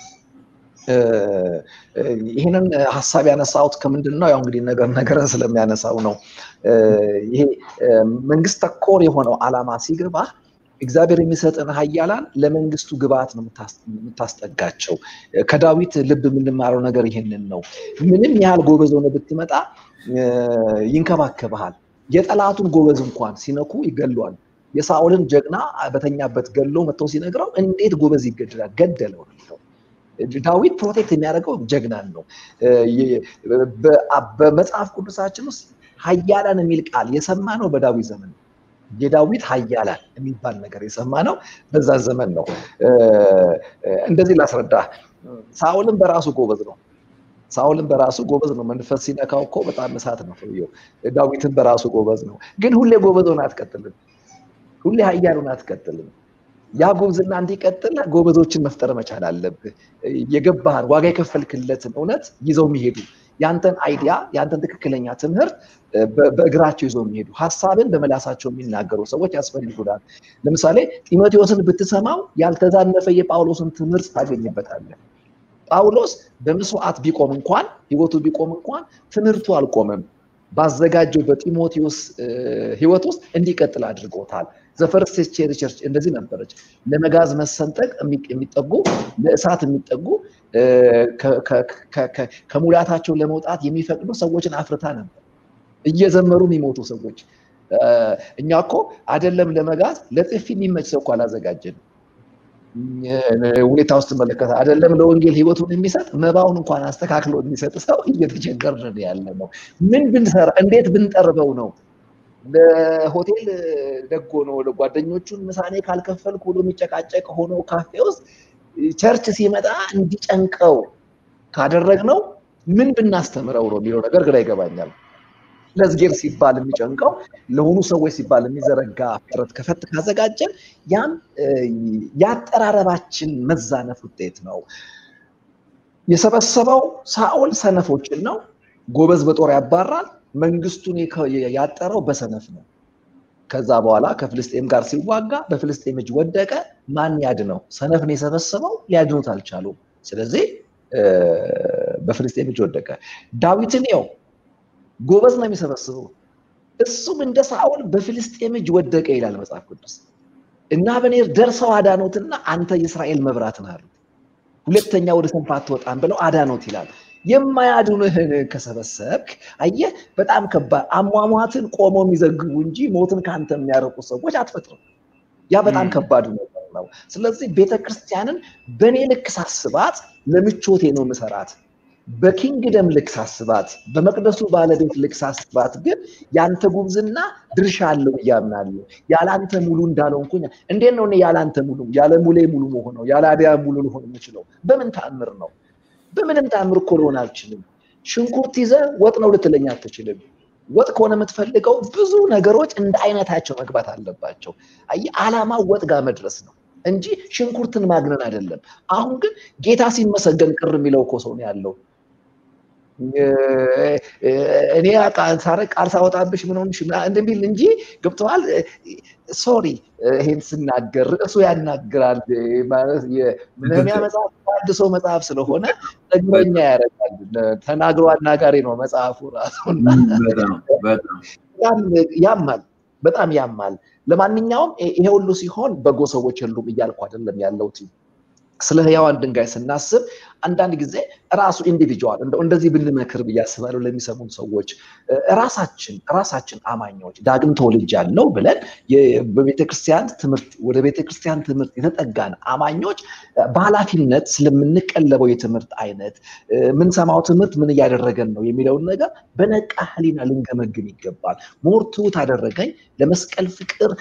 ይህንን ሀሳብ ያነሳሁት ከምንድን ነው? ያው እንግዲህ ነገር ነገርን ስለሚያነሳው ነው። ይሄ መንግስት ተኮር የሆነው ዓላማ ሲገባ እግዚአብሔር የሚሰጥን ሀያላን ለመንግስቱ ግብአት ነው የምታስጠጋቸው። ከዳዊት ልብ የምንማረው ነገር ይሄንን ነው። ምንም ያህል ጎበዝ ሆነ ብትመጣ ይንከባከብሃል። የጠላቱን ጎበዝ እንኳን ሲነኩ ይገሏል። የሳኦልን ጀግና በተኛበት ገሎ መጥተው ሲነግረው እንዴት ጎበዝ ይገድላል? ገደለው ነው ዳዊት ፕሮቴክት የሚያደርገው ጀግናን ነው። በመጽሐፍ ቅዱሳችን ውስጥ ሀያላን የሚል ቃል የሰማ ነው በዳዊት ዘመን የዳዊት ሀያላን የሚባል ነገር የሰማ ነው በዛ ዘመን ነው። እንደዚህ ላስረዳ። ሳኦልም በራሱ ጎበዝ ነው። ሳውልን በራሱ ጎበዝ ነው። መንፈስ ሲነካው እኮ በጣም እሳት ነው ሰውየው። ዳዊትን በራሱ ጎበዝ ነው። ግን ሁሌ ጎበዝ ሆነ አትቀጥልም። ሁሌ ሀያል ሆነ አትቀጥልም። ያ ጉብዝና እንዲቀጥል ጎበዞችን መፍጠር መቻል አለብህ። የገባህን ዋጋ የከፈልክለትን እውነት ይዘው የሚሄዱ ያንተን አይዲያ ያንተን ትክክለኛ ትምህርት በእግራቸው ይዘው የሚሄዱ ሀሳብን በመላሳቸው የሚናገሩ ሰዎች ያስፈልጉናል። ለምሳሌ ጢሞቴዎስን ብትሰማው ያልተዛነፈ የጳውሎስን ትምህርት ታገኝበታለህ። ጳውሎስ በመስዋዕት ቢቆም እንኳን ህይወቱ ቢቆም እንኳን ትምህርቱ አልቆመም። ባዘጋጀው በጢሞቴዎስ ህይወት ውስጥ እንዲቀጥል አድርጎታል። ዘፈርስት ቸርች እንደዚህ ነበረች። ለመጋዝ መሰንጠቅ የሚጠጉ ለእሳት የሚጠጉ ከሙላታቸው ለመውጣት የሚፈቅዱ ሰዎችን አፍርታ ነበር። እየዘመሩ የሚሞቱ ሰዎች። እኛ እኮ አይደለም ለመጋዝ ለጥፊ የሚመች ሰው እኮ አላዘጋጀንም። ሁኔታ ውስጥ መለከተ አይደለም ለወንጌል ህይወቱን የሚሰጥ መባውን እንኳን አስተካክሎ የሚሰጥ ሰው እየተቸገርን ያለ ነው። ምን ብንሰራ እንዴት ብንጠርበው ነው ለሆቴል ደጎ ነው ለጓደኞቹን ምሳኔ ካልከፈልኩ ብሎ የሚጨቃጨቅ ሆኖ ካፌ ውስጥ ቸርች ሲመጣ እንዲጨንቀው ካደረግነው ምን ብናስተምረው ነው የሚለው ነገር ግራ ይገባኛል። ለዝጌር ሲባል የሚጨንቀው ለሆኑ ሰዎች ሲባል የሚዘረጋ ፍጥረት ከፈት ካዘጋጀን ያም የአጠራረባችን መዛነፍ ውጤት ነው። የሰበሰበው ሳኦል ሰነፎችን ነው። ጎበዝ በጦር ያባራል። መንግስቱን ያጠረው በሰነፍ ነው። ከዛ በኋላ ከፍልስጤም ጋር ሲዋጋ በፍልስጤም እጅ ወደቀ። ማን ያድነው? ሰነፍን የሰበሰበው ሊያድኑት አልቻሉም። ስለዚህ በፍልስጤም እጅ ወደቀ። ዳዊትን ው ጎበዝ ነው የሚሰበስበው። እሱም እንደ ሳኦል በፍልስጤም እጅ ወደቀ ይላል መጽሐፍ ቅዱስ። እና አበኔር ደርሰው አዳኖትና አንተ የእስራኤል መብራት ነህ አሉት። ሁለተኛ ወደ ሰንፍ አትወጣም ብለው አዳኖት ይላል። የማያድኑህን ከሰበሰብክ አየህ፣ በጣም ከባድ አሟሟትን ቆመው የሚዘግቡ እንጂ ሞትን ከአንተ የሚያረቁ ሰዎች አትፈጥርም። ያ በጣም ከባዱ ነገር ነው። ስለዚህ ቤተክርስቲያንን በእኔ ልክ ሳስባት ለምቾቴ ነው ምሰራት። በኪንግደም ልክ ሳስባት፣ በመቅደሱ ባለቤት ልክ ሳስባት ግን ያንተ ጉብዝና ድርሻ አለው እያምናለሁ። ያለአንተ ሙሉ እንዳልሆንኩኝ እንዴት ነው እኔ ያለአንተ ሙሉ ያለ ሙሌ ሙሉ መሆነው ያለ አዲያ ሙሉ ልሆን የምችለው በምን ተአምር ነው? በምንም ተአምር እኮ ልሆን አልችልም። ሽንኩርት ይዘህ ወጥ ነው ልትለኝ አትችልም። ወጥ ከሆነ የምትፈልገው ብዙ ነገሮች እንደ አይነታቸው መግባት አለባቸው። አየህ፣ ዓላማው ወጥ ጋር መድረስ ነው እንጂ ሽንኩርትን ማግነን አይደለም። አሁን ግን ጌታ ሲመሰገን ቅር የሚለው እኮ ሰው ነው ያለው። እኔ ሳረቅ ቃል ሳወጣብሽ ምን ሆንሽ እንደሚል እንጂ ገብተዋል። ሶሪ ይሄን ስናገር ርዕሱ ያናግራል ማለት የነህምያ መጽሐፍ አድሶ መጽሐፍ ስለሆነ ጠግበኛ ያደርጋል። ተናግሮ አናጋሪ ነው መጽሐፉ ራሱ። ያማል፣ በጣም ያማል። ለማንኛውም ይሄ ሁሉ ሲሆን በጎ ሰዎች የሉም እያልኩ አይደለም ያለሁት። ስለ ህያዋን ድንጋይ ስናስብ አንዳንድ ጊዜ ራሱ ኢንዲቪጁዋል እንደዚህ ብንመክር ብዬ አስባለሁ ለሚሰሙን ሰዎች ራሳችን ራሳችን አማኞች ዳግም ተወልጃለሁ ብለን በቤተክርስቲያን ትምህርት ወደ ቤተክርስቲያን ትምህርት የተጠጋን አማኞች በኃላፊነት ስለምንቀለበው የትምህርት አይነት የምንሰማው ትምህርት ምን እያደረገን ነው የሚለውን ነገር በነቃ ህሊና ልንገመግም ይገባል። ሞር ትሁት አደረገኝ ለመስቀል ፍቅር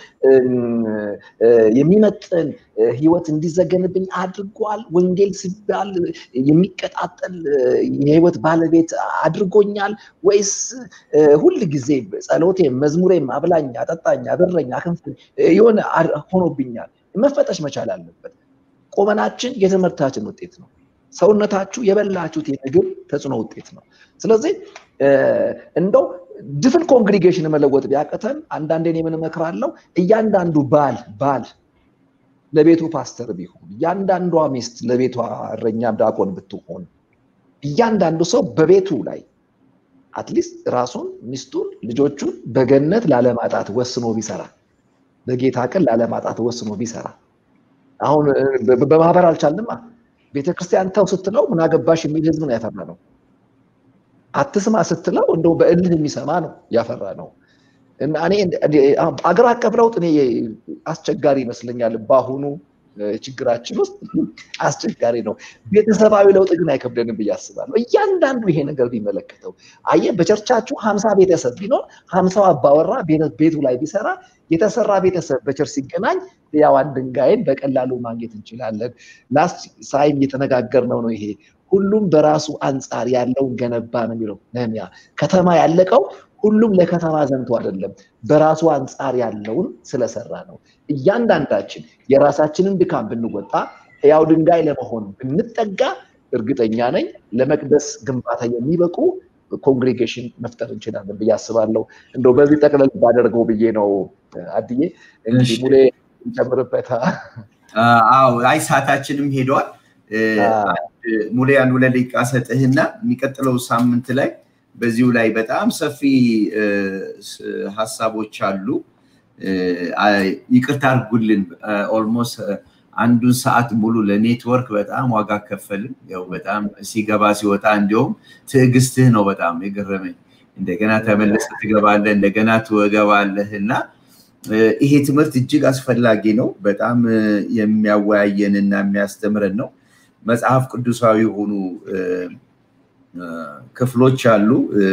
የሚመጥን ህይወት እንዲዘገንብኝ አድርጓል። ወንጌል ሲባል የሚቀጣጠል የህይወት ባለቤት አድርጎኛል ወይስ ሁል ጊዜ ጸሎቴ፣ መዝሙሬም አብላኝ፣ አጠጣኝ፣ አበረኝ፣ አክንፍኝ የሆነ ሆኖብኛል? መፈተሽ መቻል አለበት። ቁመናችን የትምህርታችን ውጤት ነው። ሰውነታችሁ የበላችሁት የምግብ ተጽዕኖ ውጤት ነው። ስለዚህ እንደው ድፍን ኮንግሪጌሽን መለወጥ ቢያቅተን አንዳንዴ ምን እመክራለሁ፣ እያንዳንዱ ባል ባል ለቤቱ ፓስተር ቢሆን እያንዳንዷ ሚስት ለቤቷ እረኛም ዲያቆን ብትሆን እያንዳንዱ ሰው በቤቱ ላይ አትሊስት ራሱን ሚስቱን ልጆቹን በገነት ላለማጣት ወስኖ ቢሰራ በጌታ ቀን ላለማጣት ወስኖ ቢሰራ አሁን በማህበር አልቻልንማ ቤተክርስቲያን ተው ስትለው ምን አገባሽ የሚል ህዝብ ነው ያፈራ ነው አትስማ ስትለው እንደው በእልህ የሚሰማ ነው ያፈራ ነው እና እኔ አገር አቀፍ ለውጥ እኔ አስቸጋሪ ይመስለኛል። በአሁኑ ችግራችን ውስጥ አስቸጋሪ ነው። ቤተሰባዊ ለውጥ ግን አይከብደንም ብዬ አስባለሁ። እያንዳንዱ ይሄ ነገር ቢመለከተው አየህ፣ በቸርቻችሁ ሀምሳ ቤተሰብ ቢኖር ሀምሳው አባወራ ቤቱ ላይ ቢሰራ የተሰራ ቤተሰብ በቸርች ሲገናኝ ሕያዋን ድንጋይን በቀላሉ ማግኘት እንችላለን። ላስት ሳይም እየተነጋገርነው ነው ይሄ ሁሉም በራሱ አንጻር ያለውን ገነባ ነው የሚለው ነህምያ። ከተማ ያለቀው ሁሉም ለከተማ ዘምቶ አይደለም፣ በራሱ አንጻር ያለውን ስለሰራ ነው። እያንዳንዳችን የራሳችንን ድካም ብንወጣ ሕያው ድንጋይ ለመሆን ብንጠጋ እርግጠኛ ነኝ ለመቅደስ ግንባታ የሚበቁ ኮንግሬጌሽን መፍጠር እንችላለን ብዬ አስባለሁ። እንደው በዚህ ጠቅለል ባደርገው ብዬ ነው። አድዬ እንግዲህ ሙሌ እንጨምርበት። አዎ፣ አይ ሰዓታችንም ሄደዋል። ሙሌ አንድ ሁለት ደቂቃ ሰጥህና የሚቀጥለው ሳምንት ላይ በዚሁ ላይ በጣም ሰፊ ሀሳቦች አሉ። ይቅርታ አድርጉልን። ኦልሞስት አንዱን ሰዓት ሙሉ ለኔትወርክ በጣም ዋጋ ከፈልን። ያው በጣም ሲገባ ሲወጣ እንዲሁም ትዕግስትህ ነው በጣም የገረመኝ። እንደገና ተመለሰ ትገባለህ፣ እንደገና ትወገባለህ እና ይሄ ትምህርት እጅግ አስፈላጊ ነው። በጣም የሚያወያየን እና የሚያስተምረን ነው። መጽሐፍ ቅዱሳዊ የሆኑ ክፍሎች አሉ።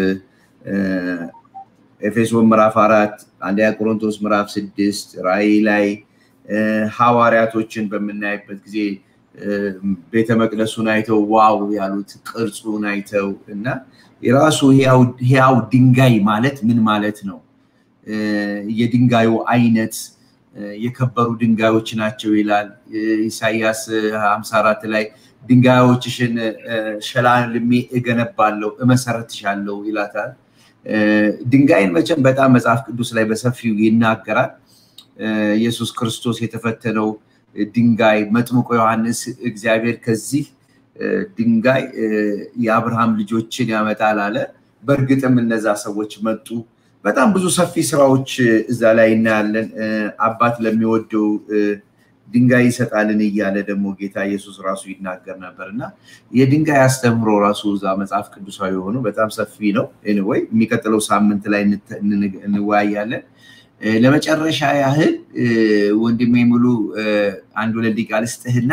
ኤፌሶን ምዕራፍ አራት አንደኛ ቆሮንቶስ ምዕራፍ ስድስት ራእይ ላይ ሐዋርያቶችን በምናይበት ጊዜ ቤተ መቅደሱን አይተው ዋው ያሉት ቅርጹን አይተው እና የራሱ ሕያው ድንጋይ ማለት ምን ማለት ነው? የድንጋዩ አይነት የከበሩ ድንጋዮች ናቸው ይላል። ኢሳያስ 54 ላይ ድንጋዮችሽን ሸላልሜ እገነባለሁ እመሰረትሻለሁ ይላታል። ድንጋይን መቼም በጣም መጽሐፍ ቅዱስ ላይ በሰፊው ይናገራል። ኢየሱስ ክርስቶስ የተፈተነው ድንጋይ መጥምቆ ዮሐንስ እግዚአብሔር ከዚህ ድንጋይ የአብርሃም ልጆችን ያመጣል አለ። በእርግጥም እነዛ ሰዎች መጡ። በጣም ብዙ ሰፊ ስራዎች እዛ ላይ እናያለን። አባት ለሚወደው ድንጋይ ይሰጣልን እያለ ደግሞ ጌታ ኢየሱስ ራሱ ይናገር ነበር እና የድንጋይ አስተምሮ ራሱ እዛ መጽሐፍ ቅዱሳዊ የሆኑ በጣም ሰፊ ነው። ወይ የሚቀጥለው ሳምንት ላይ እንወያያለን። ለመጨረሻ ያህል ወንድሜ ሙሉ አንድ ሁለት ደቂቃ ልስጥህና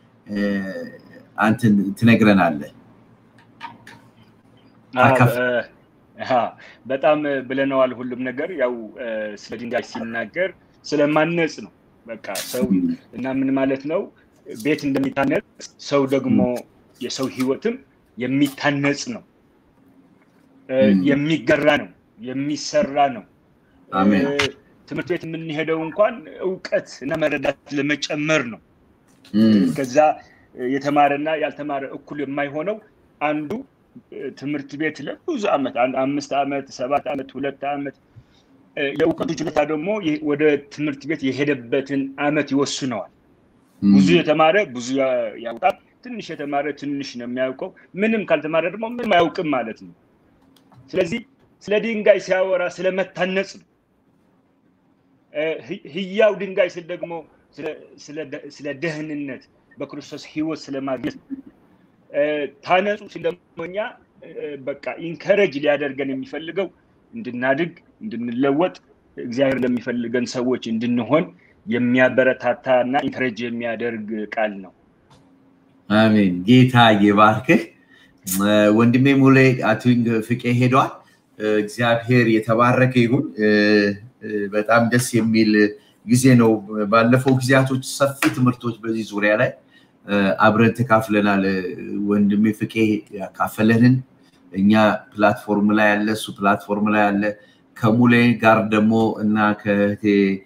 አንተን ትነግረናለህ። በጣም ብለነዋል። ሁሉም ነገር ያው ስለ ድንጋይ ሲናገር ስለማነጽ ነው። በቃ ሰው እና ምን ማለት ነው? ቤት እንደሚታነጽ ሰው ደግሞ የሰው ህይወትም የሚታነጽ ነው፣ የሚገራ ነው፣ የሚሰራ ነው። ትምህርት ቤት የምንሄደው እንኳን እውቀት እና መረዳት ለመጨመር ነው። ከዛ የተማረና ያልተማረ እኩል የማይሆነው አንዱ ትምህርት ቤት ለብዙ ዓመት አምስት ዓመት፣ ሰባት ዓመት፣ ሁለት ዓመት የእውቀቱ ችሎታ ደግሞ ወደ ትምህርት ቤት የሄደበትን ዓመት ይወስነዋል። ብዙ የተማረ ብዙ ያውቃል፣ ትንሽ የተማረ ትንሽ ነው የሚያውቀው። ምንም ካልተማረ ደግሞ ምንም አያውቅም ማለት ነው። ስለዚህ ስለ ድንጋይ ሲያወራ ስለመታነጽ ነው። ህያው ድንጋይ ስል ደግሞ ስለ ደህንነት በክርስቶስ ህይወት ስለማግኘት ታነጹ ሲል ደግሞ እኛ በቃ ኢንከረጅ ሊያደርገን የሚፈልገው እንድናድግ እንድንለወጥ እግዚአብሔር ለሚፈልገን ሰዎች እንድንሆን የሚያበረታታ እና ኢንከረጅ የሚያደርግ ቃል ነው። አሜን። ጌታ ይባርክህ ወንድሜ ሙሌ አቱኝ ፍቄ ሄዷል። እግዚአብሔር የተባረከ ይሁን። በጣም ደስ የሚል ጊዜ ነው። ባለፈው ጊዜያቶች ሰፊ ትምህርቶች በዚህ ዙሪያ ላይ አብረን ተካፍለናል። ወንድሜ ፍቄ ያካፈለንን እኛ ፕላትፎርም ላይ ያለ እሱ ፕላትፎርም ላይ ያለ ከሙሌ ጋር ደግሞ እና ከእህቴ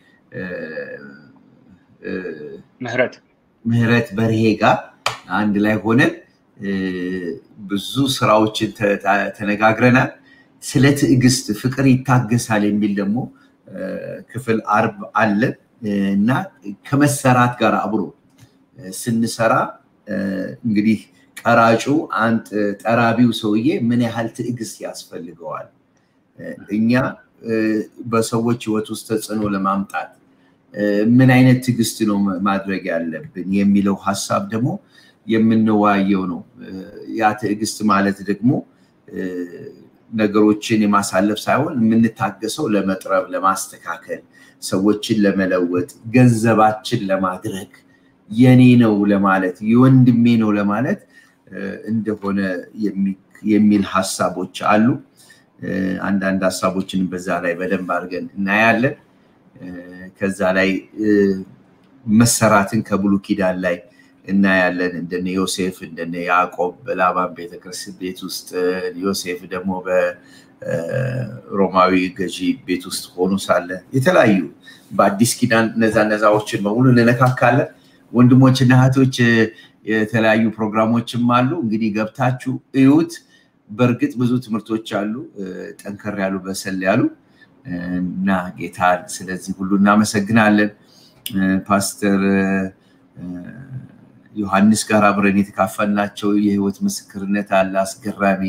ምህረት ምህረት በርሄ ጋር አንድ ላይ ሆነን ብዙ ስራዎችን ተነጋግረናል። ስለ ትዕግስት ፍቅር ይታገሳል የሚል ደግሞ ክፍል አርብ አለ እና ከመሰራት ጋር አብሮ ስንሰራ እንግዲህ ቀራጩ አንድ ጠራቢው ሰውዬ ምን ያህል ትዕግስት ያስፈልገዋል፣ እኛ በሰዎች ህይወት ውስጥ ተጽዕኖ ለማምጣት ምን አይነት ትዕግስት ነው ማድረግ ያለብን የሚለው ሀሳብ ደግሞ የምንወያየው ነው። ያ ትዕግስት ማለት ደግሞ ነገሮችን የማሳለፍ ሳይሆን የምንታገሰው ለመጥረብ፣ ለማስተካከል፣ ሰዎችን ለመለወጥ፣ ገንዘባችን ለማድረግ የኔ ነው ለማለት የወንድሜ ነው ለማለት እንደሆነ የሚል ሀሳቦች አሉ። አንዳንድ ሀሳቦችን በዛ ላይ በደንብ አድርገን እናያለን። ከዛ ላይ መሰራትን ከብሉ ኪዳን ላይ እናያለን። እንደነ ዮሴፍ እንደነ ያዕቆብ በላባን ቤተክርስቲያን ቤት ውስጥ ዮሴፍ ደግሞ በሮማዊ ገዢ ቤት ውስጥ ሆኖ ሳለ የተለያዩ በአዲስ ኪዳን እነዛ እነዛዎችን በሙሉ እንነካካለን። ወንድሞችና እህቶች የተለያዩ ፕሮግራሞችም አሉ። እንግዲህ ገብታችሁ እዩት። በእርግጥ ብዙ ትምህርቶች አሉ፣ ጠንከር ያሉ በሰል ያሉ እና ጌታን ስለዚህ ሁሉ እናመሰግናለን። ፓስተር ዮሐንስ ጋር አብረን የተካፈልናቸው የህይወት ምስክርነት አለ። አስገራሚ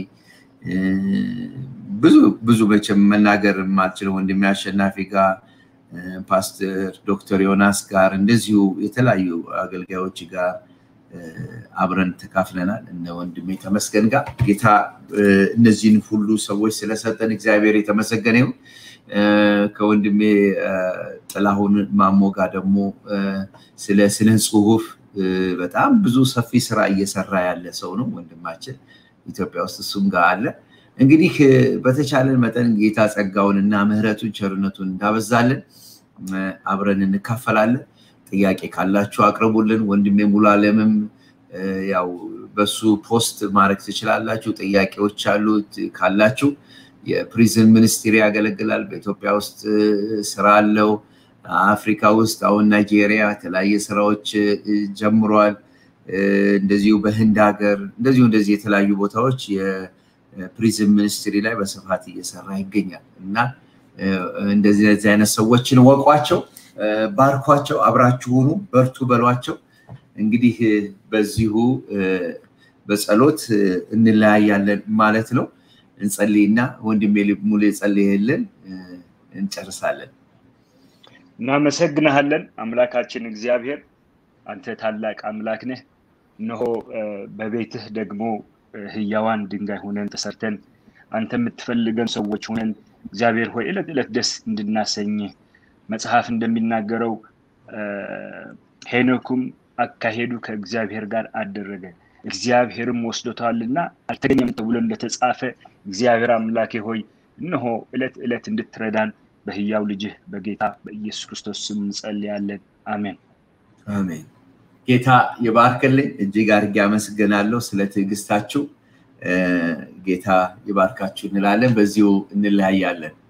ብዙ ብዙ መቼም መናገር የማልችለው ወንድሜ አሸናፊ ጋር ፓስተር ዶክተር ዮናስ ጋር እንደዚሁ የተለያዩ አገልጋዮች ጋር አብረን ተካፍለናል። እነ ወንድሜ ተመስገን ጋር ጌታ እነዚህን ሁሉ ሰዎች ስለሰጠን እግዚአብሔር የተመሰገነ ይሁን። ከወንድሜ ጥላሁን ማሞ ጋር ደግሞ ስለ ስነ ጽሁፍ በጣም ብዙ ሰፊ ስራ እየሰራ ያለ ሰው ነው ወንድማችን ኢትዮጵያ ውስጥ እሱም ጋር አለ። እንግዲህ በተቻለን መጠን ጌታ ጸጋውን እና ምሕረቱን ቸርነቱን እንዳበዛለን አብረን እንካፈላለን። ጥያቄ ካላችሁ አቅርቡልን። ወንድሜ ሙሉ አለምም ያው በሱ ፖስት ማድረግ ትችላላችሁ። ጥያቄዎች አሉት ካላችሁ የፕሪዝን ሚኒስትሪ ያገለግላል። በኢትዮጵያ ውስጥ ስራ አለው። አፍሪካ ውስጥ አሁን ናይጄሪያ የተለያየ ስራዎች ጀምሯል። እንደዚሁ በህንድ ሀገር እንደዚሁ እንደዚህ የተለያዩ ቦታዎች የፕሪዝን ሚኒስትሪ ላይ በስፋት እየሰራ ይገኛል እና እንደዚህ አይነት ሰዎችን ወቋቸው፣ ባርኳቸው፣ አብራችሁ ሁኑ፣ በርቱ በሏቸው። እንግዲህ በዚሁ በጸሎት እንለያያለን ማለት ነው። እንጸልይና ወንድሜ ሙሉ የጸልይልን እንጨርሳለን። እናመሰግንሃለን አምላካችን እግዚአብሔር፣ አንተ ታላቅ አምላክ ነህ። እነሆ በቤትህ ደግሞ ህያዋን ድንጋይ ሆነን ተሰርተን አንተ የምትፈልገን ሰዎች ሆነን እግዚአብሔር ሆይ ዕለት ዕለት ደስ እንድናሰኝ መጽሐፍ እንደሚናገረው ሄኖኩም አካሄዱ ከእግዚአብሔር ጋር አደረገ እግዚአብሔርም ወስዶታልና አልተገኘም ተብሎ እንደተጻፈ እግዚአብሔር አምላኬ ሆይ እነሆ ዕለት ዕለት እንድትረዳን በህያው ልጅህ በጌታ በኢየሱስ ክርስቶስ ስም እንጸልያለን። አሜን አሜን። ጌታ የባርክልኝ። እጅግ አድርጌ አመሰግናለሁ ስለ ትዕግስታችሁ። ጌታ ይባርካችሁ እንላለን። በዚሁ እንለያያለን።